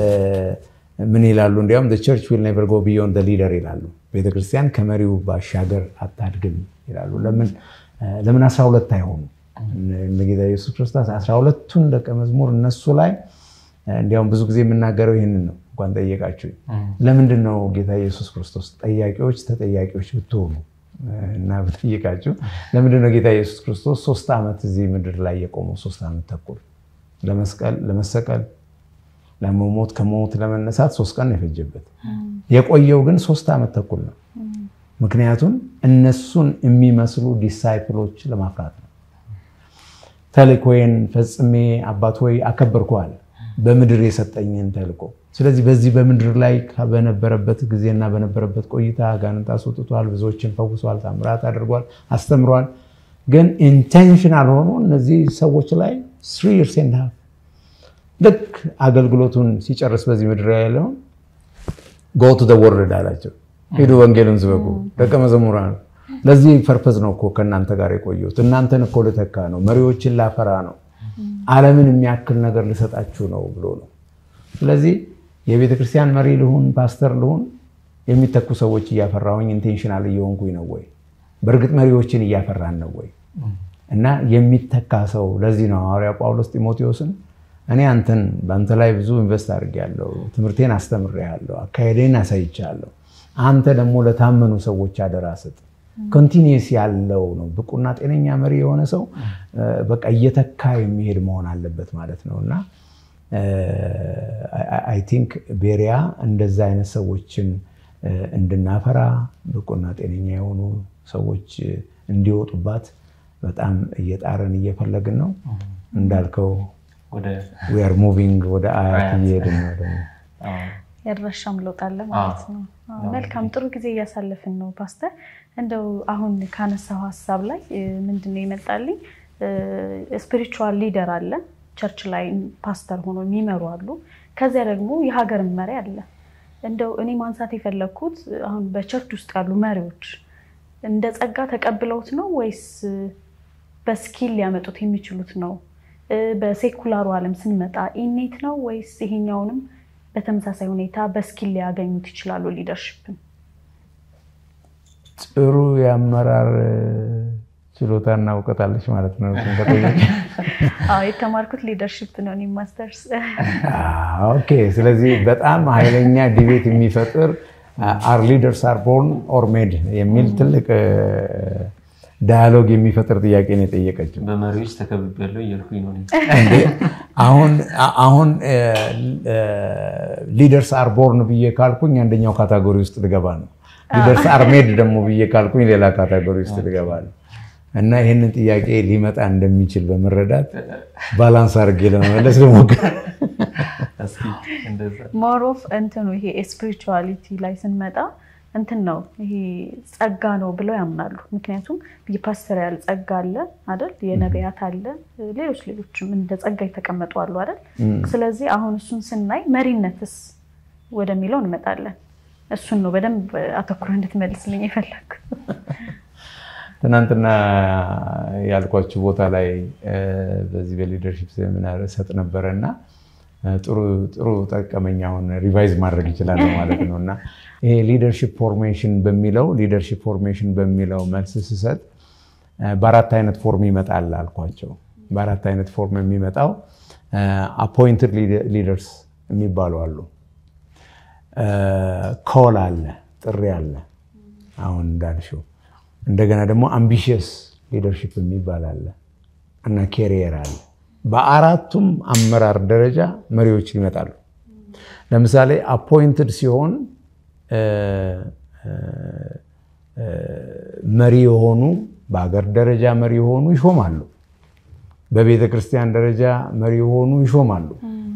ምን ይላሉ? እንዲያውም ቸርች ዊል ኔቨር ጎ ቢዮንድ ሊደር ይላሉ። ቤተክርስቲያን ከመሪው ባሻገር አታድግም ይላሉ። ለምን አስራ ሁለት አይሆኑ? ጌታ ኢየሱስ ክርስቶስ አስራ ሁለቱን ደቀ መዝሙር እነሱ ላይ እንዲያውም ብዙ ጊዜ የምናገረው ይህንን ነው። እንኳን ጠየቃችሁ። ለምንድን ነው ጌታ ኢየሱስ ክርስቶስ ጠያቂዎች ተጠያቂዎች ብትሆኑ እና ብጠይቃችሁ ለምንድን ነው ጌታ ኢየሱስ ክርስቶስ ሶስት ዓመት እዚህ ምድር ላይ የቆመው? ሶስት ዓመት ተኩል ለመስቀል ለመሰቀል ለመሞት ከሞት ለመነሳት ሶስት ቀን የፈጀበት የቆየው ግን ሶስት ዓመት ተኩል ነው። ምክንያቱም እነሱን የሚመስሉ ዲሳይፕሎች ለማፍራት ነው። ተልእኮዬን ፈጽሜ አባት ሆይ አከበርኩሃል በምድር የሰጠኝን ተልእኮ። ስለዚህ በዚህ በምድር ላይ በነበረበት ጊዜና በነበረበት ቆይታ አጋንንት አስወጥቷል፣ ብዙዎችን ፈውሷል፣ ታምራት አድርጓል፣ አስተምሯል። ግን ኢንቴንሽናል ሆኖ እነዚህ ሰዎች ላይ ስሪ ይርስ ኤንድ ሃፍ ልክ አገልግሎቱን ሲጨርስ በዚህ ምድር ያለውን ጎ ቱ ወርልድ አላቸው። ሂዱ ወንጌልን ስበኩ ደቀ መዘሙራን ለዚህ ፐርፐዝ ነው እኮ ከእናንተ ጋር የቆየሁት። እናንተን እኮ ልተካ ነው፣ መሪዎችን ላፈራ ነው፣ ዓለምን የሚያክል ነገር ልሰጣችሁ ነው ብሎ ነው። ስለዚህ የቤተ ክርስቲያን መሪ ልሁን ፓስተር ልሁን የሚተኩ ሰዎች እያፈራሁኝ ኢንቴንሽናል እየሆንኩኝ ነው ወይ? በእርግጥ መሪዎችን እያፈራን ነው ወይ? እና የሚተካ ሰው ለዚህ ነው ሐዋርያ ጳውሎስ ጢሞቴዎስን እኔ አንተን በአንተ ላይ ብዙ ኢንቨስት አድርጌያለሁ፣ ትምህርቴን አስተምሬያለሁ፣ አካሄዴን አሳይቻለሁ። አንተ ደግሞ ለታመኑ ሰዎች አደራ ስጥ። ኮንቲኒየስ ያለው ነው። ብቁና ጤነኛ መሪ የሆነ ሰው በቃ እየተካ የሚሄድ መሆን አለበት ማለት ነው እና አይ ቲንክ ቤሪያ እንደዛ አይነት ሰዎችን እንድናፈራ ብቁና ጤነኛ የሆኑ ሰዎች እንዲወጡባት በጣም እየጣረን እየፈለግን ነው። እንዳልከው ዌር ሙቪንግ ወደ አያት እየሄድን ነው ደግሞ ያድራሻም ለውጥ አለ ማለት ነው። መልካም ጥሩ ጊዜ እያሳለፍን ነው ፓስተር። እንደው አሁን ካነሳው ሀሳብ ላይ ምንድን ነው ይመጣልኝ፣ ስፒሪቹዋል ሊደር አለ ቸርች ላይ ፓስተር ሆኖ የሚመሩ አሉ። ከዚያ ደግሞ የሀገር መሪ አለ። እንደው እኔ ማንሳት የፈለግኩት አሁን በቸርች ውስጥ ያሉ መሪዎች እንደ ጸጋ ተቀብለውት ነው ወይስ በስኪል ሊያመጡት የሚችሉት ነው? በሴኩላሩ ዓለም ስንመጣ ኢኔት ነው ወይስ ይሄኛውንም በተመሳሳይ ሁኔታ በስኪል ሊያገኙት ይችላሉ? ሊደርሽፕን ጥሩ የአመራር ችሎታና እውቀት አለች ማለት ነው። የተማርኩት ሊደርሽፕ ነው እኔ ማስተርስ። ኦኬ። ስለዚህ በጣም ኃይለኛ ዲቤት የሚፈጥር አር ሊደርስ አር ቦርን ኦር ሜድ የሚል ትልቅ ዳያሎግ የሚፈጥር ጥያቄ ነው የጠየቀችው። በመሪዎች ተከብቤያለሁ እያልኩኝ ነው። አሁን ሊደርስ አር ቦርን ብዬ ካልኩኝ አንደኛው ካታጎሪ ውስጥ ልገባ ነው። ሊደርስ አር ሜድ ደግሞ ብዬ ካልኩኝ ሌላ ካታጎሪ ውስጥ ልገባ ነው። እና ይህንን ጥያቄ ሊመጣ እንደሚችል በመረዳት ባላንስ አድርጌ ለመመለስ ልሞክር። ሞር ኦፍ እንትኑ ይሄ ስፒሪቹዋሊቲ ላይ ስንመጣ እንትን ነው ይሄ ጸጋ ነው ብለው ያምናሉ። ምክንያቱም የፓስተሪያል ጸጋ አለ አይደል፣ የነቢያት አለ፣ ሌሎች ሌሎችም እንደ ጸጋ የተቀመጡ አሉ አይደል። ስለዚህ አሁን እሱን ስናይ መሪነትስ ወደሚለው እንመጣለን። እሱን ነው በደንብ አተኩረ እንድትመልስልኝ የፈለግኩት። ትናንትና ያልኳችሁ ቦታ ላይ በዚህ በሊደርሺፕ ሴሚናር እሰጥ ነበረ እና ጥሩ ጠቀመኝ። አሁን ሪቫይዝ ማድረግ ይችላል ማለት ነው እና ይሄ ሊደርሺፕ ፎርሜሽን በሚለው ሊደርሺፕ ፎርሜሽን በሚለው መልስ ስሰጥ በአራት አይነት ፎርም ይመጣል አልኳቸው። በአራት አይነት ፎርም የሚመጣው አፖይንትድ ሊደርስ የሚባሉ አሉ። ኮል አለ፣ ጥሪ አለ፣ አሁን እንዳልሽው እንደገና ደግሞ አምቢሽየስ ሊደርሺፕ የሚባል አለ እና ኬሪየር አለ። በአራቱም አመራር ደረጃ መሪዎች ይመጣሉ። ለምሳሌ አፖይንትድ ሲሆን መሪ የሆኑ በሀገር ደረጃ መሪ የሆኑ ይሾማሉ። በቤተ ክርስቲያን ደረጃ መሪ የሆኑ ይሾማሉ።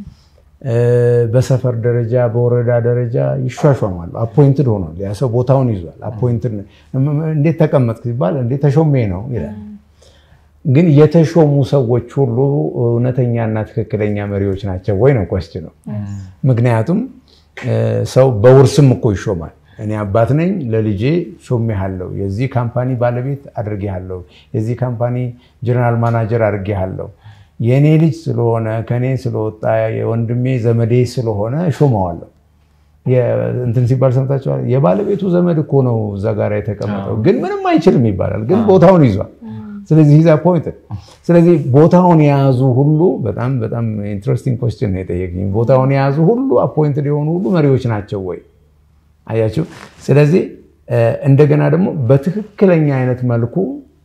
በሰፈር ደረጃ በወረዳ ደረጃ ይሿሿማሉ። አፖይንትድ ሆኗል። ያ ሰው ቦታውን ይዟል። አፖይንትድ እንዴት ተቀመጥክ ሲባል እንዴት ተሾሜ ነው ይላል። ግን የተሾሙ ሰዎች ሁሉ እውነተኛና ትክክለኛ መሪዎች ናቸው ወይ ነው ቆስች ነው። ምክንያቱም ሰው በውርስም እኮ ይሾማል። እኔ አባት ነኝ፣ ለልጄ ሾሜሃለሁ፣ የዚህ ካምፓኒ ባለቤት አድርጌሃለሁ፣ የዚህ ካምፓኒ ጀነራል ማናጀር አድርጌሃለሁ የእኔ ልጅ ስለሆነ ከኔ ስለወጣ የወንድሜ ዘመዴ ስለሆነ ሾመዋለሁ። እንትን ሲባል ሰምታችኋል። የባለቤቱ ዘመድ እኮ ነው እዛ ጋር የተቀመጠው፣ ግን ምንም አይችልም ይባላል። ግን ቦታውን ይዟል። ስለዚህ ሂዝ አፖይንትድ። ስለዚህ ቦታውን የያዙ ሁሉ በጣም በጣም ኢንትረስቲንግ ኮስችን ነው የጠየቅኝ። ቦታውን የያዙ ሁሉ አፖይንትድ የሆኑ ሁሉ መሪዎች ናቸው ወይ? አያችሁ። ስለዚህ እንደገና ደግሞ በትክክለኛ አይነት መልኩ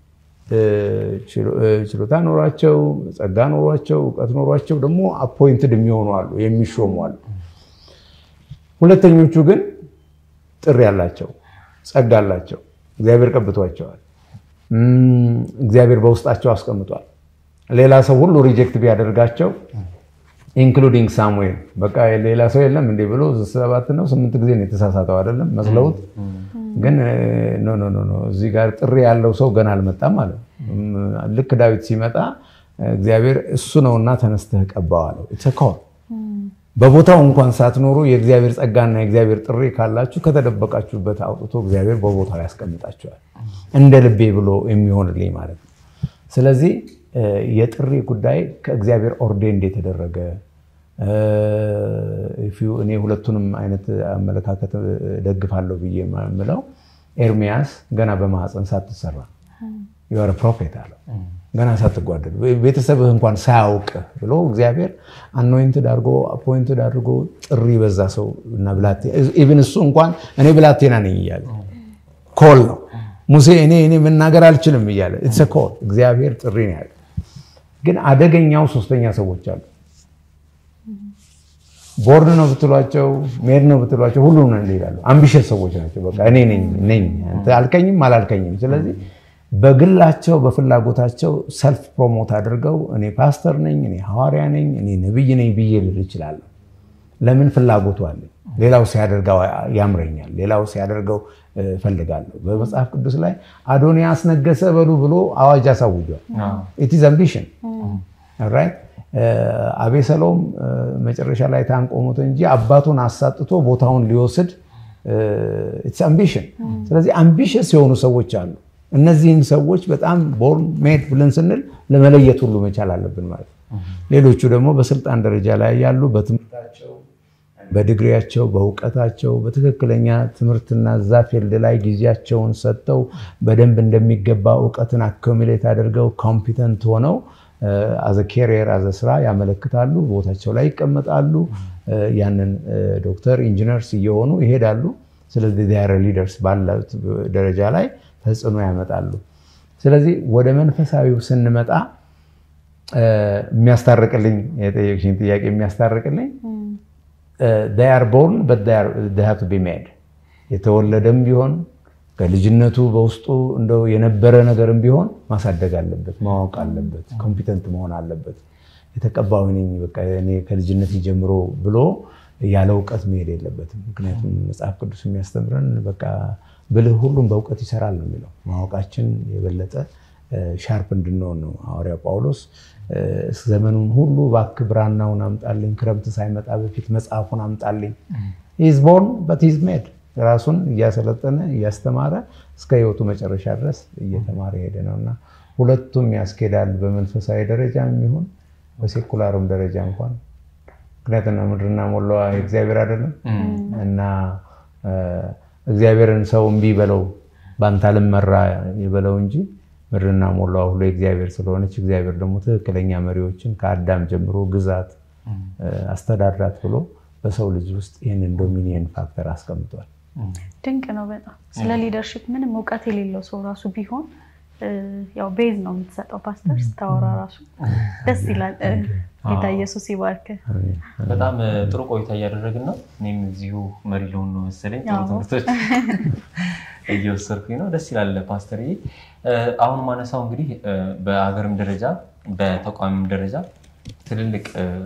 ችሎታ ኖሯቸው ጸጋ ኖሯቸው እውቀት ኖሯቸው ደግሞ አፖይንትድ የሚሆኑ አሉ፣ የሚሾሙ አሉ። ሁለተኞቹ ግን ጥሪ አላቸው፣ ጸጋ አላቸው፣ እግዚአብሔር ቀብቷቸዋል፣ እግዚአብሔር በውስጣቸው አስቀምጧል። ሌላ ሰው ሁሉ ሪጀክት ቢያደርጋቸው ኢንክሉዲንግ ሳሙኤል በቃ ሌላ ሰው የለም እንዴ ብሎ ሰባት ነው ስምንት ጊዜ ነው የተሳሳተው አይደለም መስለውት ግን ኖ ኖ ኖ እዚህ ጋር ጥሪ ያለው ሰው ገና አልመጣም ማለት ልክ ዳዊት ሲመጣ እግዚአብሔር እሱ ነውና ተነስተህ ቀባው አለው። ኢትኮል በቦታው እንኳን ሳትኖሩ የእግዚአብሔር ጸጋና የእግዚአብሔር ጥሪ ካላችሁ ከተደበቃችሁበት አውጥቶ እግዚአብሔር በቦታው ያስቀምጣችኋል። እንደ ልቤ ብሎ የሚሆንልኝ ማለት ነው። ስለዚህ የጥሪ ጉዳይ ከእግዚአብሔር ኦርዴንድ የተደረገ እኔ ሁለቱንም አይነት አመለካከት ደግፋለሁ ብዬ የምለው ኤርሚያስ ገና በማህፀን ሳትሰራ የወረ ፕሮፌት አለው። ገና ሳትጓደል ቤተሰብህ እንኳን ሳያውቅ ብሎ እግዚአብሔር አኖይንትድ አድርጎ አፖይንትድ አድርጎ ጥሪ በዛ ሰው እና ኢቭን እሱ እንኳን እኔ ብላቴና ነኝ እያለ ኮል ነው ሙሴ እኔ እኔ መናገር አልችልም እያለ ኢትስ ኮል እግዚአብሔር ጥሪ ነው ያለ። ግን አደገኛው ሶስተኛ ሰዎች አሉ። ቦርን ነው ብትሏቸው ሜድ ነው ብትሏቸው ሁሉም ነው ይላሉ። አምቢሸስ ሰዎች ናቸው። በቃ እኔ ነኝ ነኝ አልከኝም አላልከኝም። ስለዚህ በግላቸው በፍላጎታቸው ሰልፍ ፕሮሞት አድርገው እኔ ፓስተር ነኝ፣ እኔ ሐዋርያ ነኝ፣ እኔ ነብይ ነኝ ብዬ ልል እችላለሁ። ለምን ፍላጎቱ አለኝ። ሌላው ሲያደርገው ያምረኛል፣ ሌላው ሲያደርገው እፈልጋለሁ። በመጽሐፍ ቅዱስ ላይ አዶንያስ ነገሰ በሉ ብሎ አዋጅ አሳውጇል። ኢትዝ አምቢሽን ራይት። አቤሰሎም መጨረሻ ላይ ታንቆ ሞተ እንጂ አባቱን አሳጥቶ ቦታውን ሊወስድ ኢትስ አምቢሽን። ስለዚህ አምቢሽስ የሆኑ ሰዎች አሉ። እነዚህን ሰዎች በጣም ቦርን ሜድ ብለን ስንል ለመለየት ሁሉ መቻል አለብን ማለት ነው። ሌሎቹ ደግሞ በስልጣን ደረጃ ላይ ያሉ በትምህርታቸው፣ በዲግሪያቸው፣ በእውቀታቸው በትክክለኛ ትምህርትና እዛ ፊልድ ላይ ጊዜያቸውን ሰጥተው በደንብ እንደሚገባ እውቀትን አኮሚሌት አድርገው ኮምፒተንት ሆነው አዘ ኬሪየር አዘ ስራ ያመለክታሉ። ቦታቸው ላይ ይቀመጣሉ። ያንን ዶክተር ኢንጂነርስ እየሆኑ ይሄዳሉ። ስለዚህ ዲያረ ሊደርስ ባለት ደረጃ ላይ ተጽዕኖ ያመጣሉ። ስለዚህ ወደ መንፈሳዊው ስንመጣ የሚያስታርቅልኝ የጠየቅሽኝ ጥያቄ የሚያስታርቅልኝ ር ቦርን ቱ ቢ ሜድ የተወለደም ቢሆን ከልጅነቱ በውስጡ እንደው የነበረ ነገርም ቢሆን ማሳደግ አለበት፣ ማወቅ አለበት፣ ኮምፒተንት መሆን አለበት። የተቀባው ነኝ በቃ እኔ ከልጅነት ጀምሮ ብሎ ያለ እውቀት መሄድ የለበትም። ምክንያቱም መጽሐፍ ቅዱስ የሚያስተምረን በቃ ብልህ ሁሉም በእውቀት ይሰራል ነው የሚለው። ማወቃችን የበለጠ ሻርፕ እንድንሆን ነው። ሐዋርያው ጳውሎስ ዘመኑን ሁሉ እባክህ ብራናውን አምጣልኝ፣ ክረምት ሳይመጣ በፊት መጽሐፉን አምጣልኝ። ሂዝ ቦርን በት ሂዝ ሜድ ራሱን እያሰለጠነ እያስተማረ እስከ ሕይወቱ መጨረሻ ድረስ እየተማረ ሄደ ነው እና ሁለቱም ያስኬዳል። በመንፈሳዊ ደረጃ የሚሆን በሴኩላርም ደረጃ እንኳን ምክንያቱም ምድርና ሞላዋ እግዚአብሔር አይደለም እና እግዚአብሔርን ሰው እምቢ በለው በአንተ አልመራ የበለው እንጂ ምድርና ሞላዋ ሁሉ የእግዚአብሔር ስለሆነች እግዚአብሔር ደግሞ ትክክለኛ መሪዎችን ከአዳም ጀምሮ ግዛት አስተዳድራት ብሎ በሰው ልጅ ውስጥ ይህንን ዶሚኒየን ፋክተር አስቀምጧል። ድንቅ ነው በጣም ስለ ሊደርሽፕ ምንም እውቀት የሌለው ሰው ራሱ ቢሆን ያው ቤዝ ነው የምትሰጠው። ፓስተር ስታወራ ራሱ ደስ ይላል። ጌታ ኢየሱስ ይባርክ። በጣም ጥሩ ቆይታ እያደረግን ነው። እኔም እዚሁ መሪ ልሆን ነው መሰለኝ ጥሩ ትምህርቶች እየወሰድኩኝ ነው። ደስ ይላል ፓስተር። አሁን ማነሳው እንግዲህ በሀገርም ደረጃ በተቋምም ደረጃ ትልልቅ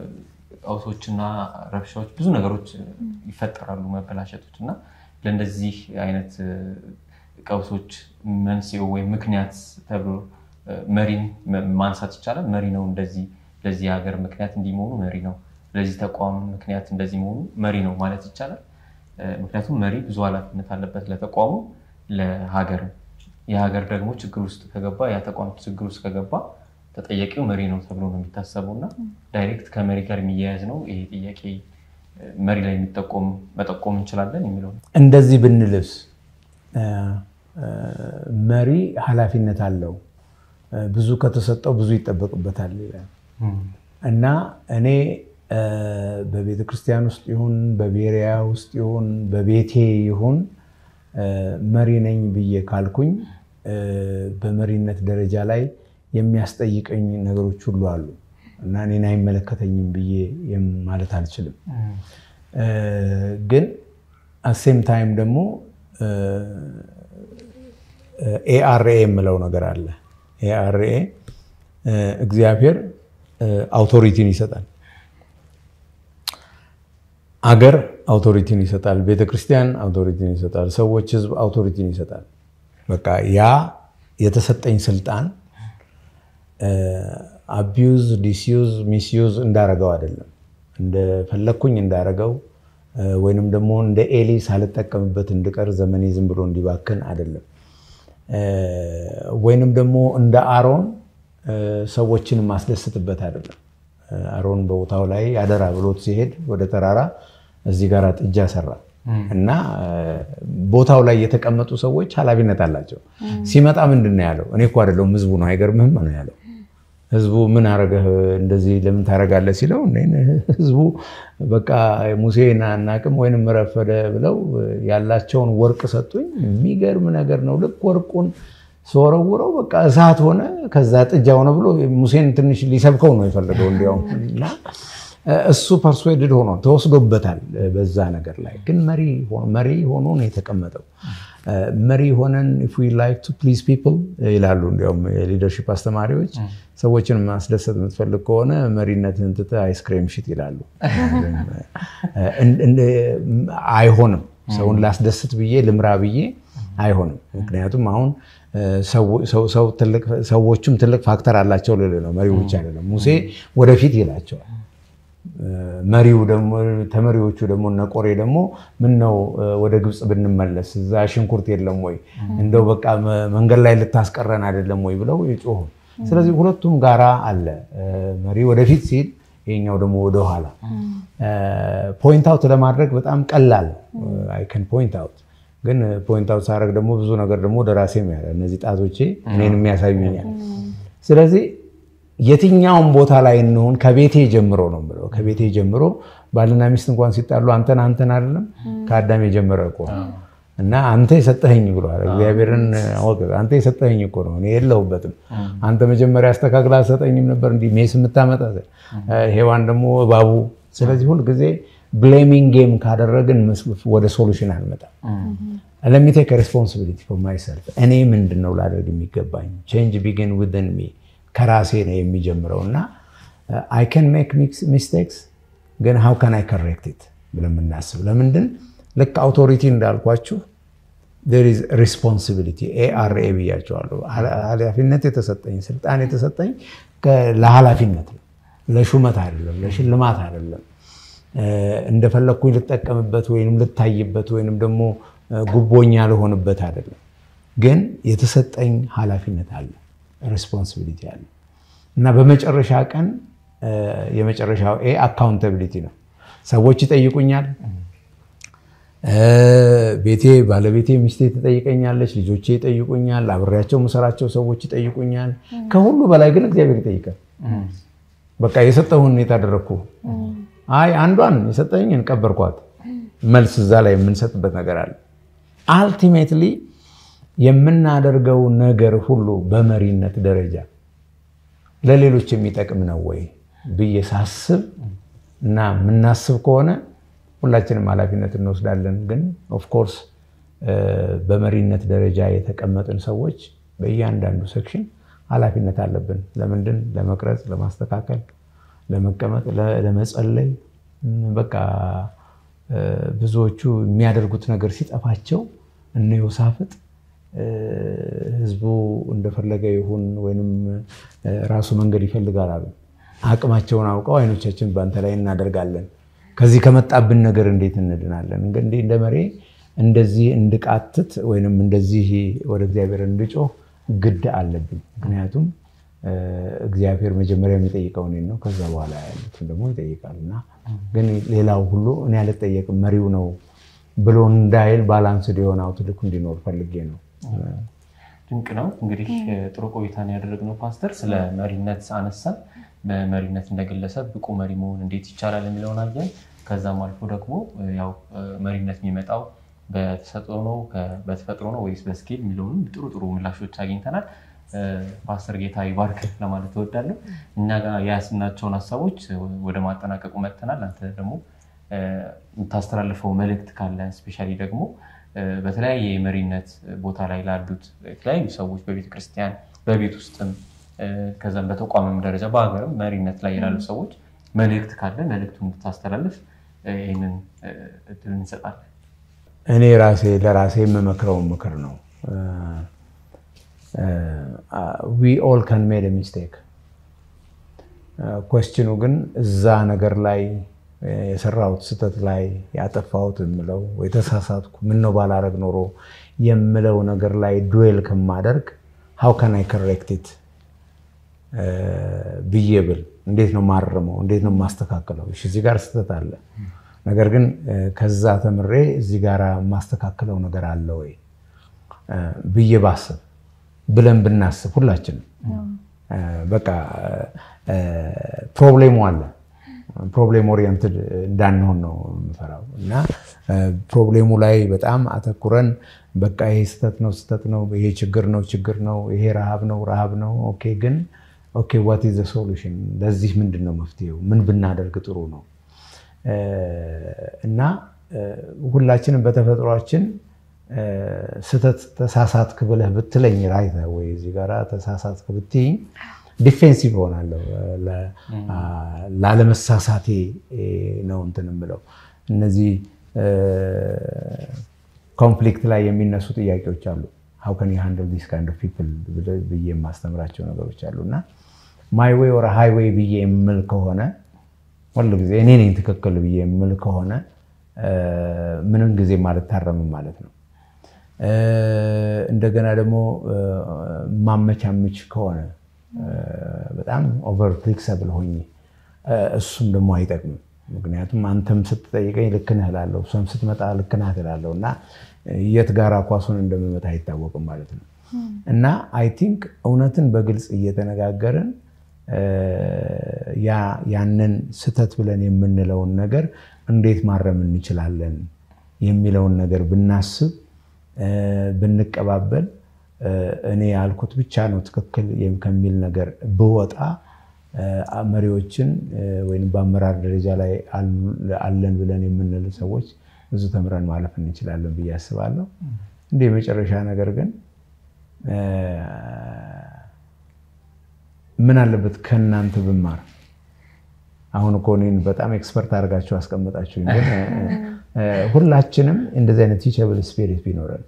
ቀውሶችና ረብሻዎች ብዙ ነገሮች ይፈጠራሉ፣ መበላሸቶች እና ለእንደዚህ አይነት ቀውሶች መንስኤው ወይም ምክንያት ተብሎ መሪን ማንሳት ይቻላል። መሪ ነው እንደዚህ ለዚህ ሀገር ምክንያት እንዲህ መሆኑ መሪ ነው፣ ለዚህ ተቋም ምክንያት እንደዚህ መሆኑ መሪ ነው ማለት ይቻላል። ምክንያቱም መሪ ብዙ ኃላፊነት አለበት ለተቋሙ፣ ለሀገር። የሀገር ደግሞ ችግር ውስጥ ከገባ ያ ተቋም ችግር ውስጥ ከገባ ተጠያቂው መሪ ነው ተብሎ ነው የሚታሰበው እና ዳይሬክት ከመሪ ጋር የሚያያዝ ነው ይሄ ጥያቄ። መሪ ላይ የሚጠቆም መጠቆም እንችላለን የሚለው ነው። እንደዚህ ብንልብስ መሪ ኃላፊነት አለው፣ ብዙ ከተሰጠው ብዙ ይጠበቅበታል ይላል እና እኔ በቤተ ክርስቲያን ውስጥ ይሁን በቤሪያ ውስጥ ይሁን በቤቴ ይሁን መሪ ነኝ ብዬ ካልኩኝ በመሪነት ደረጃ ላይ የሚያስጠይቀኝ ነገሮች ሁሉ አሉ እና እኔን አይመለከተኝም ብዬ ማለት አልችልም። ግን አሴም ታይም ደግሞ ኤአርኤ የምለው ነገር አለ። ኤአርኤ እግዚአብሔር አውቶሪቲን ይሰጣል፣ አገር አውቶሪቲን ይሰጣል፣ ቤተክርስቲያን አውቶሪቲን ይሰጣል፣ ሰዎች፣ ህዝብ አውቶሪቲን ይሰጣል። በቃ ያ የተሰጠኝ ስልጣን አቢዩዝ ዲስዩዝ ሚስዩዝ እንዳረገው አይደለም። እንደፈለግኩኝ እንዳረገው ወይንም ደግሞ እንደ ኤሊ ሳልጠቀምበት እንድቀር ዘመኔ ዝም ብሎ እንዲባክን አይደለም። ወይንም ደግሞ እንደ አሮን ሰዎችን ማስደስትበት አይደለም። አሮን በቦታው ላይ አደራ ብሎት ሲሄድ ወደ ተራራ እዚህ ጋር ጥጃ ሰራ እና ቦታው ላይ የተቀመጡ ሰዎች ኃላፊነት አላቸው። ሲመጣ ምንድን ነው ያለው? እኔ እኮ አይደለሁም ህዝቡ ነው አይገርምህም ነው ያለው። ህዝቡ ምን አረገህ እንደዚህ ለምን ታደርጋለህ ሲለው ህዝቡ በቃ ሙሴን አናቅም ወይንም ረፈደ ብለው ያላቸውን ወርቅ ሰጡኝ። የሚገርም ነገር ነው። ልክ ወርቁን ስወረውረው በቃ እሳት ሆነ፣ ከዛ ጥጃ ሆነ ብሎ ሙሴን ትንሽ ሊሰብከው ነው የፈለገው እንዲያውም እና እሱ ፐርስዌድድ ሆኖ ተወስዶበታል በዛ ነገር ላይ ግን መሪ ሆኖ ነው የተቀመጠው። መሪ ሆነን ኢፍ ዊ ላይክ ቱ ፕሊዝ ፒፕል ይላሉ እንዲያውም የሊደርሺፕ አስተማሪዎች ሰዎችን ማስደሰት የምትፈልግ ከሆነ መሪነትህን ትተህ አይስክሬም ሽጥ ይላሉ። አይሆንም። ሰውን ላስደስት ብዬ ልምራ ብዬ አይሆንም። ምክንያቱም አሁን ሰዎቹም ትልቅ ፋክተር አላቸው ልል ነው። መሪው ብቻ አይደለም። ሙሴ ወደፊት ይላቸዋል። መሪው ደግሞ ተመሪዎቹ ደግሞ እነ ቆሬ ደግሞ ምን ነው ወደ ግብፅ ብንመለስ እዛ ሽንኩርት የለም ወይ እንደው በቃ መንገድ ላይ ልታስቀረን አይደለም ወይ ብለው የጮሁ። ስለዚህ ሁለቱም ጋራ አለ። መሪ ወደፊት ሲል ይሄኛው ደግሞ ወደኋላ። ፖይንት አውት ለማድረግ በጣም ቀላል አይከን ፖይንት አውት ግን ፖይንት አውት ሳደርግ ደግሞ ብዙ ነገር ደግሞ ወደ ራሴ እነዚህ ጣቶቼ እኔን የሚያሳዩኛል። ስለዚህ የትኛውም ቦታ ላይ እንሆን ከቤቴ ጀምሮ ነው ብለው ከቤቴ ጀምሮ ባልና ሚስት እንኳን ሲጣሉ አንተን አንተን አይደለም ከአዳም የጀመረ እኮ እና አንተ የሰጠኸኝ ብለዋል። እግዚአብሔርን አንተ የሰጠኸኝ እኮ ነው፣ እኔ የለሁበትም። አንተ መጀመሪያ አስተካክላ አልሰጠኝም ነበር እንዲህ ሜስ የምታመጣ ሔዋን ደግሞ እባቡ። ስለዚህ ሁልጊዜ ብሌሚንግ ጌም ካደረግን ወደ ሶሉሽን አንመጣም። ለሚቴክ ሬስፖንሲቢሊቲ ፎር ማይሰልፍ እኔ ምንድን ነው ላደርግ የሚገባኝ ቼንጅ ቢጊን ዊዝን ሚ ከራሴ ነው የሚጀምረው እና አይ ካን ሜክ ሚስቴክስ ግን ሃው ካን አይ ከሬክት ኢት ብለን የምናስብ ለምንድን ልክ አውቶሪቲ እንዳልኳችሁ ሪስፖንሲቢሊቲ ኤአርኤ ብያቸዋለሁ። ኃላፊነት የተሰጠኝ ስልጣን የተሰጠኝ ለኃላፊነት ነው፣ ለሹመት አይደለም፣ ለሽልማት አይደለም። እንደፈለግኩኝ ልጠቀምበት ወይም ልታይበት ወይም ደግሞ ጉቦኛ ልሆንበት አይደለም። ግን የተሰጠኝ ኃላፊነት አለ ሬስፖንሲቢሊቲ አለ እና በመጨረሻ ቀን የመጨረሻው ኤ አካውንታቢሊቲ ነው። ሰዎች ይጠይቁኛል። ቤቴ ባለቤቴ ሚስቴ ትጠይቀኛለች፣ ልጆቼ ይጠይቁኛል፣ አብሬያቸው የምሰራቸው ሰዎች ይጠይቁኛል። ከሁሉ በላይ ግን እግዚአብሔር ይጠይቃል። በቃ የሰጠሁን የታደረግኩ አይ አንዷን የሰጠኝን ቀበርኳት። መልስ እዛ ላይ የምንሰጥበት ነገር አለ። አልቲሜትሊ የምናደርገው ነገር ሁሉ በመሪነት ደረጃ ለሌሎች የሚጠቅም ነው ወይ ብዬ ሳስብ እና የምናስብ ከሆነ ሁላችንም ኃላፊነት እንወስዳለን። ግን ኦፍኮርስ በመሪነት ደረጃ የተቀመጥን ሰዎች በእያንዳንዱ ሴክሽን ኃላፊነት አለብን። ለምንድን? ለመቅረጽ፣ ለማስተካከል፣ ለመቀመጥ፣ ለመጸለይ። በቃ ብዙዎቹ የሚያደርጉት ነገር ሲጠፋቸው እነ ዮሳፍጥ ህዝቡ እንደፈለገ ይሁን ወይም ራሱ መንገድ ይፈልጋል አሉ። አቅማቸውን አውቀው አይኖቻችን በአንተ ላይ እናደርጋለን፣ ከዚህ ከመጣብን ነገር እንዴት እንድናለን? እንግዲህ እንደ መሪ እንደዚህ እንድቃትት ወይም እንደዚህ ወደ እግዚአብሔር እንድጮህ ግድ አለብኝ። ምክንያቱም እግዚአብሔር መጀመሪያ የሚጠይቀው እኔን ነው፣ ከዛ በኋላ ያሉትን ደግሞ ይጠይቃል። እና ግን ሌላው ሁሉ እኔ አልጠየቅም መሪው ነው ብሎ እንዳይል ባላንስድ የሆነ አውትልክ እንዲኖር ፈልጌ ነው። ድንቅ ነው። እንግዲህ ጥሩ ቆይታን ያደረግነው ፓስተር፣ ስለ መሪነት አነሳን። በመሪነት እንደግለሰብ ብቁ መሪ መሆን እንዴት ይቻላል የሚለውን አየን። ከዛም አልፎ ደግሞ ያው መሪነት የሚመጣው በተሰጥኦ ነው በተፈጥሮ ነው ወይስ በስኪል የሚለውንም ጥሩ ጥሩ ምላሾች አግኝተናል። ፓስተር ጌታ ይባርክ ለማለት እወዳለሁ። እኛ ጋር የያዝናቸውን ሀሳቦች ወደ ማጠናቀቁ መጥተናል። አንተ ደግሞ የምታስተላልፈው መልእክት ካለ ስፔሻሊ ደግሞ በተለያየ የመሪነት ቦታ ላይ ላሉት የተለያዩ ሰዎች በቤተ ክርስቲያን በቤት ውስጥም ከዛም በተቋምም ደረጃ በሀገርም መሪነት ላይ ያሉ ሰዎች መልእክት ካለ መልእክቱን እንድታስተላልፍ ይህንን እድል እንሰጣለን። እኔ ራሴ ለራሴ የምመክረውን ምክር ነው። ዊ ኦል ካን ሜድ ሚስቴክ። ኮስችኑ ግን እዛ ነገር ላይ የሰራሁት ስህተት ላይ ያጠፋሁት የምለው የተሳሳትኩ ምነው ባላረግ ኖሮ የምለው ነገር ላይ ዱዌል ከማደርግ ሀው ካን አይ ከሬክቲት ብዬ ብል እንዴት ነው ማረመው? እንዴት ነው ማስተካከለው? እዚህ ጋር ስህተት አለ፣ ነገር ግን ከዛ ተምሬ እዚህ ጋር የማስተካከለው ነገር አለ ወይ ብዬ ባስብ ብለን ብናስብ ሁላችንም በቃ ፕሮብሌሙ አለ። ፕሮብሌም ኦሪየንትድ እንዳንሆን ነው የምፈራው እና ፕሮብሌሙ ላይ በጣም አተኩረን በቃ ይሄ ስህተት ነው ስህተት ነው፣ ይሄ ችግር ነው ችግር ነው፣ ይሄ ረሃብ ነው ረሃብ ነው። ኦኬ ግን ኦኬ ዋት ኢዝ ዘ ሶሉሽን? ለዚህ ምንድን ነው መፍትሄው? ምን ብናደርግ ጥሩ ነው? እና ሁላችንም በተፈጥሯችን ስህተት ተሳሳትክ ብለህ ብትለኝ ራይተ ወይ እዚህ ጋር ተሳሳትክ ብትይኝ ዲፌንሲቭ ሆናለሁ። ላለመሳሳቴ ነው እንትን የምለው። እነዚህ ኮንፍሊክት ላይ የሚነሱ ጥያቄዎች አሉ። ሀው ከን ሃንድል ዲስ ካይንድ ኦፍ ፒፕል ብዬ የማስተምራቸው ነገሮች አሉ እና ማይ ዌይ ወር ሃይዌይ ብዬ የምል ከሆነ ሁሉ ጊዜ እኔ ነኝ ትክክል ብዬ የምል ከሆነ ምንም ጊዜ አልታረምም ማለት ነው። እንደገና ደግሞ ማመቻምች ከሆነ በጣም ኦቨር ፍሌክሰብል ሆኜ እሱም ደግሞ አይጠቅምም። ምክንያቱም አንተም ስትጠይቀኝ ልክ ነህ እላለሁ፣ እሷም ስትመጣ ልክ ናት እላለሁ እና የት ጋራ ኳሱን እንደምመታ አይታወቅም ማለት ነው። እና አይ ቲንክ እውነትን በግልጽ እየተነጋገርን ያንን ስህተት ብለን የምንለውን ነገር እንዴት ማረም እንችላለን የሚለውን ነገር ብናስብ ብንቀባበል እኔ ያልኩት ብቻ ነው ትክክል ከሚል ነገር ብወጣ መሪዎችን ወይም በአመራር ደረጃ ላይ አለን ብለን የምንል ሰዎች ብዙ ተምረን ማለፍ እንችላለን ብዬ አስባለሁ። እንደ የመጨረሻ ነገር ግን ምን አለበት ከእናንተ ብማር። አሁን እኮ እኔን በጣም ኤክስፐርት አድርጋችሁ አስቀመጣችሁ። ግን ሁላችንም እንደዚህ አይነት ቲቸብል ስፒሪት ቢኖረን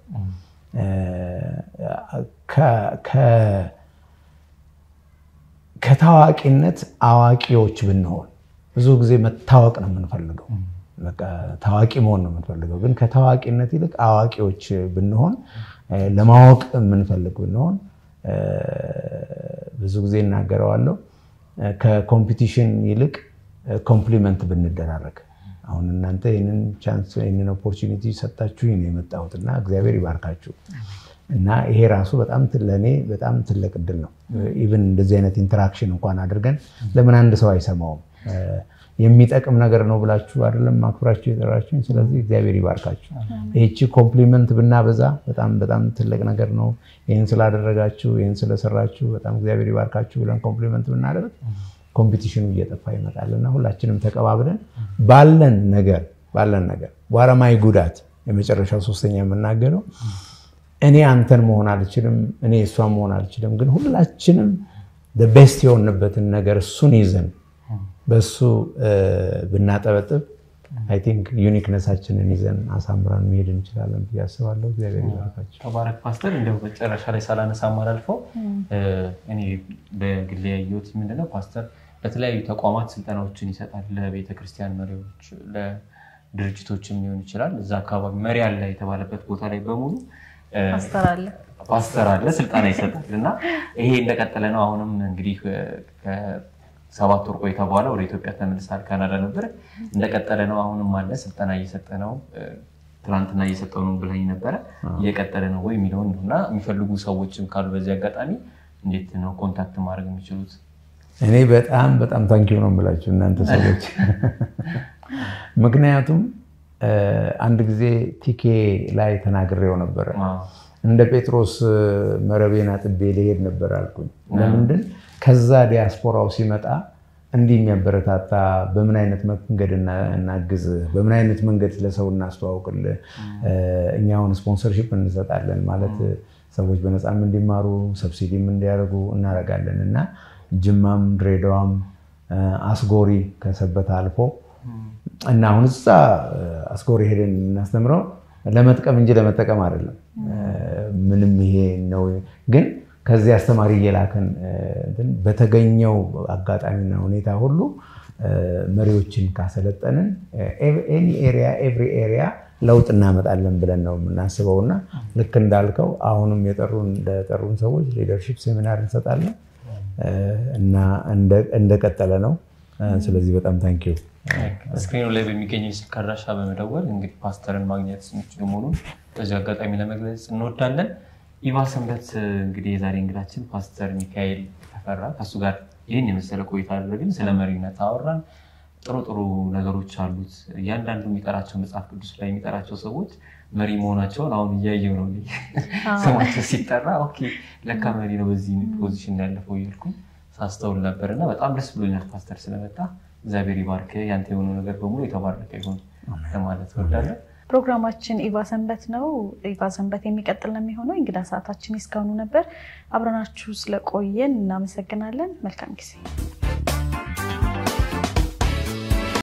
ከታዋቂነት አዋቂዎች ብንሆን። ብዙ ጊዜ መታወቅ ነው የምንፈልገው፣ ታዋቂ መሆን ነው የምንፈልገው። ግን ከታዋቂነት ይልቅ አዋቂዎች ብንሆን፣ ለማወቅ የምንፈልግ ብንሆን ብዙ ጊዜ እናገረዋለሁ። ከኮምፒቲሽን ይልቅ ኮምፕሊመንት ብንደራረግ። አሁን እናንተ ይህንን ቻንስ ይህንን ኦፖርቹኒቲ ሰጣችሁ ነው የመጣሁት እና እግዚአብሔር ይባርካችሁ እና ይሄ ራሱ በጣም ለእኔ በጣም ትልቅ እድል ነው። ኢቭን እንደዚህ አይነት ኢንተራክሽን እንኳን አድርገን ለምን አንድ ሰው አይሰማውም? የሚጠቅም ነገር ነው ብላችሁ አይደለም አክብራችሁ የጠራችሁኝ። ስለዚህ እግዚአብሔር ይባርካችሁ። ይህቺ ኮምፕሊመንት ብናበዛ በጣም በጣም ትልቅ ነገር ነው። ይህን ስላደረጋችሁ፣ ይህን ስለሰራችሁ በጣም እግዚአብሔር ይባርካችሁ ብለን ኮምፕሊመንት ብናደርግ ኮምፒቲሽኑ እየጠፋ ይመጣል እና ሁላችንም ተቀባብለን ባለን ነገር ባለን ነገር በኋላማይ ጉዳት የመጨረሻው ሶስተኛ የምናገረው እኔ አንተን መሆን አልችልም፣ እኔ እሷን መሆን አልችልም። ግን ሁላችንም ቤስት የሆንበትን ነገር እሱን ይዘን በሱ ብናጠበጥብ አይ ቲንክ ዩኒክነሳችንን ይዘን አሳምረን መሄድ እንችላለን ብዬ አስባለሁ። እግዚአብሔር ይባርካቸው። ተባረክ ፓስተር። እንዲያው መጨረሻ ላይ ሳላነሳ ማላልፈው እኔ በግሌ ያየሁት ምንድነው ፓስተር በተለያዩ ተቋማት ስልጠናዎችን ይሰጣል። ለቤተክርስቲያን መሪዎች፣ ለድርጅቶችም ሊሆን ይችላል። እዛ አካባቢ መሪ አለ የተባለበት ቦታ ላይ በሙሉ ፓስተር አለ ፓስተር አለ ስልጠና ይሰጣል እና ይሄ እንደቀጠለ ነው። አሁንም እንግዲህ ሰባት ወር ቆይታ በኋላ ወደ ኢትዮጵያ ተመልሳል። ካናዳ ነበር እንደቀጠለ ነው። አሁንም አለ ስልጠና እየሰጠ ነው። ትናንትና እየሰጠው ነው ብለኝ ነበረ። እየቀጠለ ነው ወይ የሚለውን ነው እና የሚፈልጉ ሰዎችም ካሉ በዚህ አጋጣሚ እንዴት ነው ኮንታክት ማድረግ የሚችሉት? እኔ በጣም በጣም ታንኪው ነው የምላችሁ እናንተ ሰዎች። ምክንያቱም አንድ ጊዜ ቲኬ ላይ ተናግሬው ነበረ። እንደ ጴጥሮስ መረቤን አጥቤ ልሄድ ነበር አልኩኝ። ለምንድን ከዛ ዲያስፖራው ሲመጣ እንዲህ የሚያበረታታ በምን አይነት መንገድ እናግዝ፣ በምን አይነት መንገድ ለሰው እናስተዋውቅልህ፣ እኛ አሁን ስፖንሰርሺፕ እንሰጣለን ማለት ሰዎች በነፃም እንዲማሩ ሰብሲዲም እንዲያደርጉ እናደርጋለን እና ጅማም ድሬዳዋም አስጎሪ ከሰበታ አልፎ እና አሁን እዛ አስጎሪ ሄደን እናስተምረው ለመጥቀም እንጂ ለመጠቀም አይደለም። ምንም ይሄ ነው ግን ከዚህ አስተማሪ እየላከን በተገኘው አጋጣሚና ሁኔታ ሁሉ መሪዎችን ካሰለጠንን ኤኒ ኤሪያ ኤቭሪ ኤሪያ ለውጥ እናመጣለን ብለን ነው የምናስበው እና ልክ እንዳልከው አሁንም የጠሩን ለጠሩን ሰዎች ሊደርሺፕ ሴሚናር እንሰጣለን እና እንደቀጠለ ነው። ስለዚህ በጣም ታንኪዩ። ስክሪኑ ላይ በሚገኘው የስልክ አድራሻ በመደወል እንግዲህ ፓስተርን ማግኘት የሚችሉ መሆኑን በዚህ አጋጣሚ ለመግለጽ እንወዳለን። ኢቫ ሰንበት እንግዲህ የዛሬ እንግዳችን ፓስተር ሚካኤል አፈራ። ከእሱ ጋር ይህን የመሰለ ቆይታ አደረግን። ስለ መሪነት አወራን። ጥሩ ጥሩ ነገሮች አሉት። እያንዳንዱ የሚጠራቸው መጽሐፍ ቅዱስ ላይ የሚጠራቸው ሰዎች መሪ መሆናቸውን አሁን እያየው ነው። ስማቸው ሲጠራ ኦኬ ለካ መሪ ነው በዚህ ፖዚሽን ያለፈው እያልኩኝ ሳስተውል ነበር እና በጣም ደስ ብሎኛል ፓስተር ስለመጣ። እግዚአብሔር ይባርክ። ያንተ የሆነው ነገር በሙሉ የተባረከ ይሁን ለማለት እወዳለሁ። ፕሮግራማችን ኢቫ ሰንበት ነው። ኢቫ ሰንበት የሚቀጥል ነው የሚሆነው። እንግዳ ሰዓታችን እስካሁኑ ነበር። አብረናችሁ ስለቆየን እናመሰግናለን። መልካም ጊዜ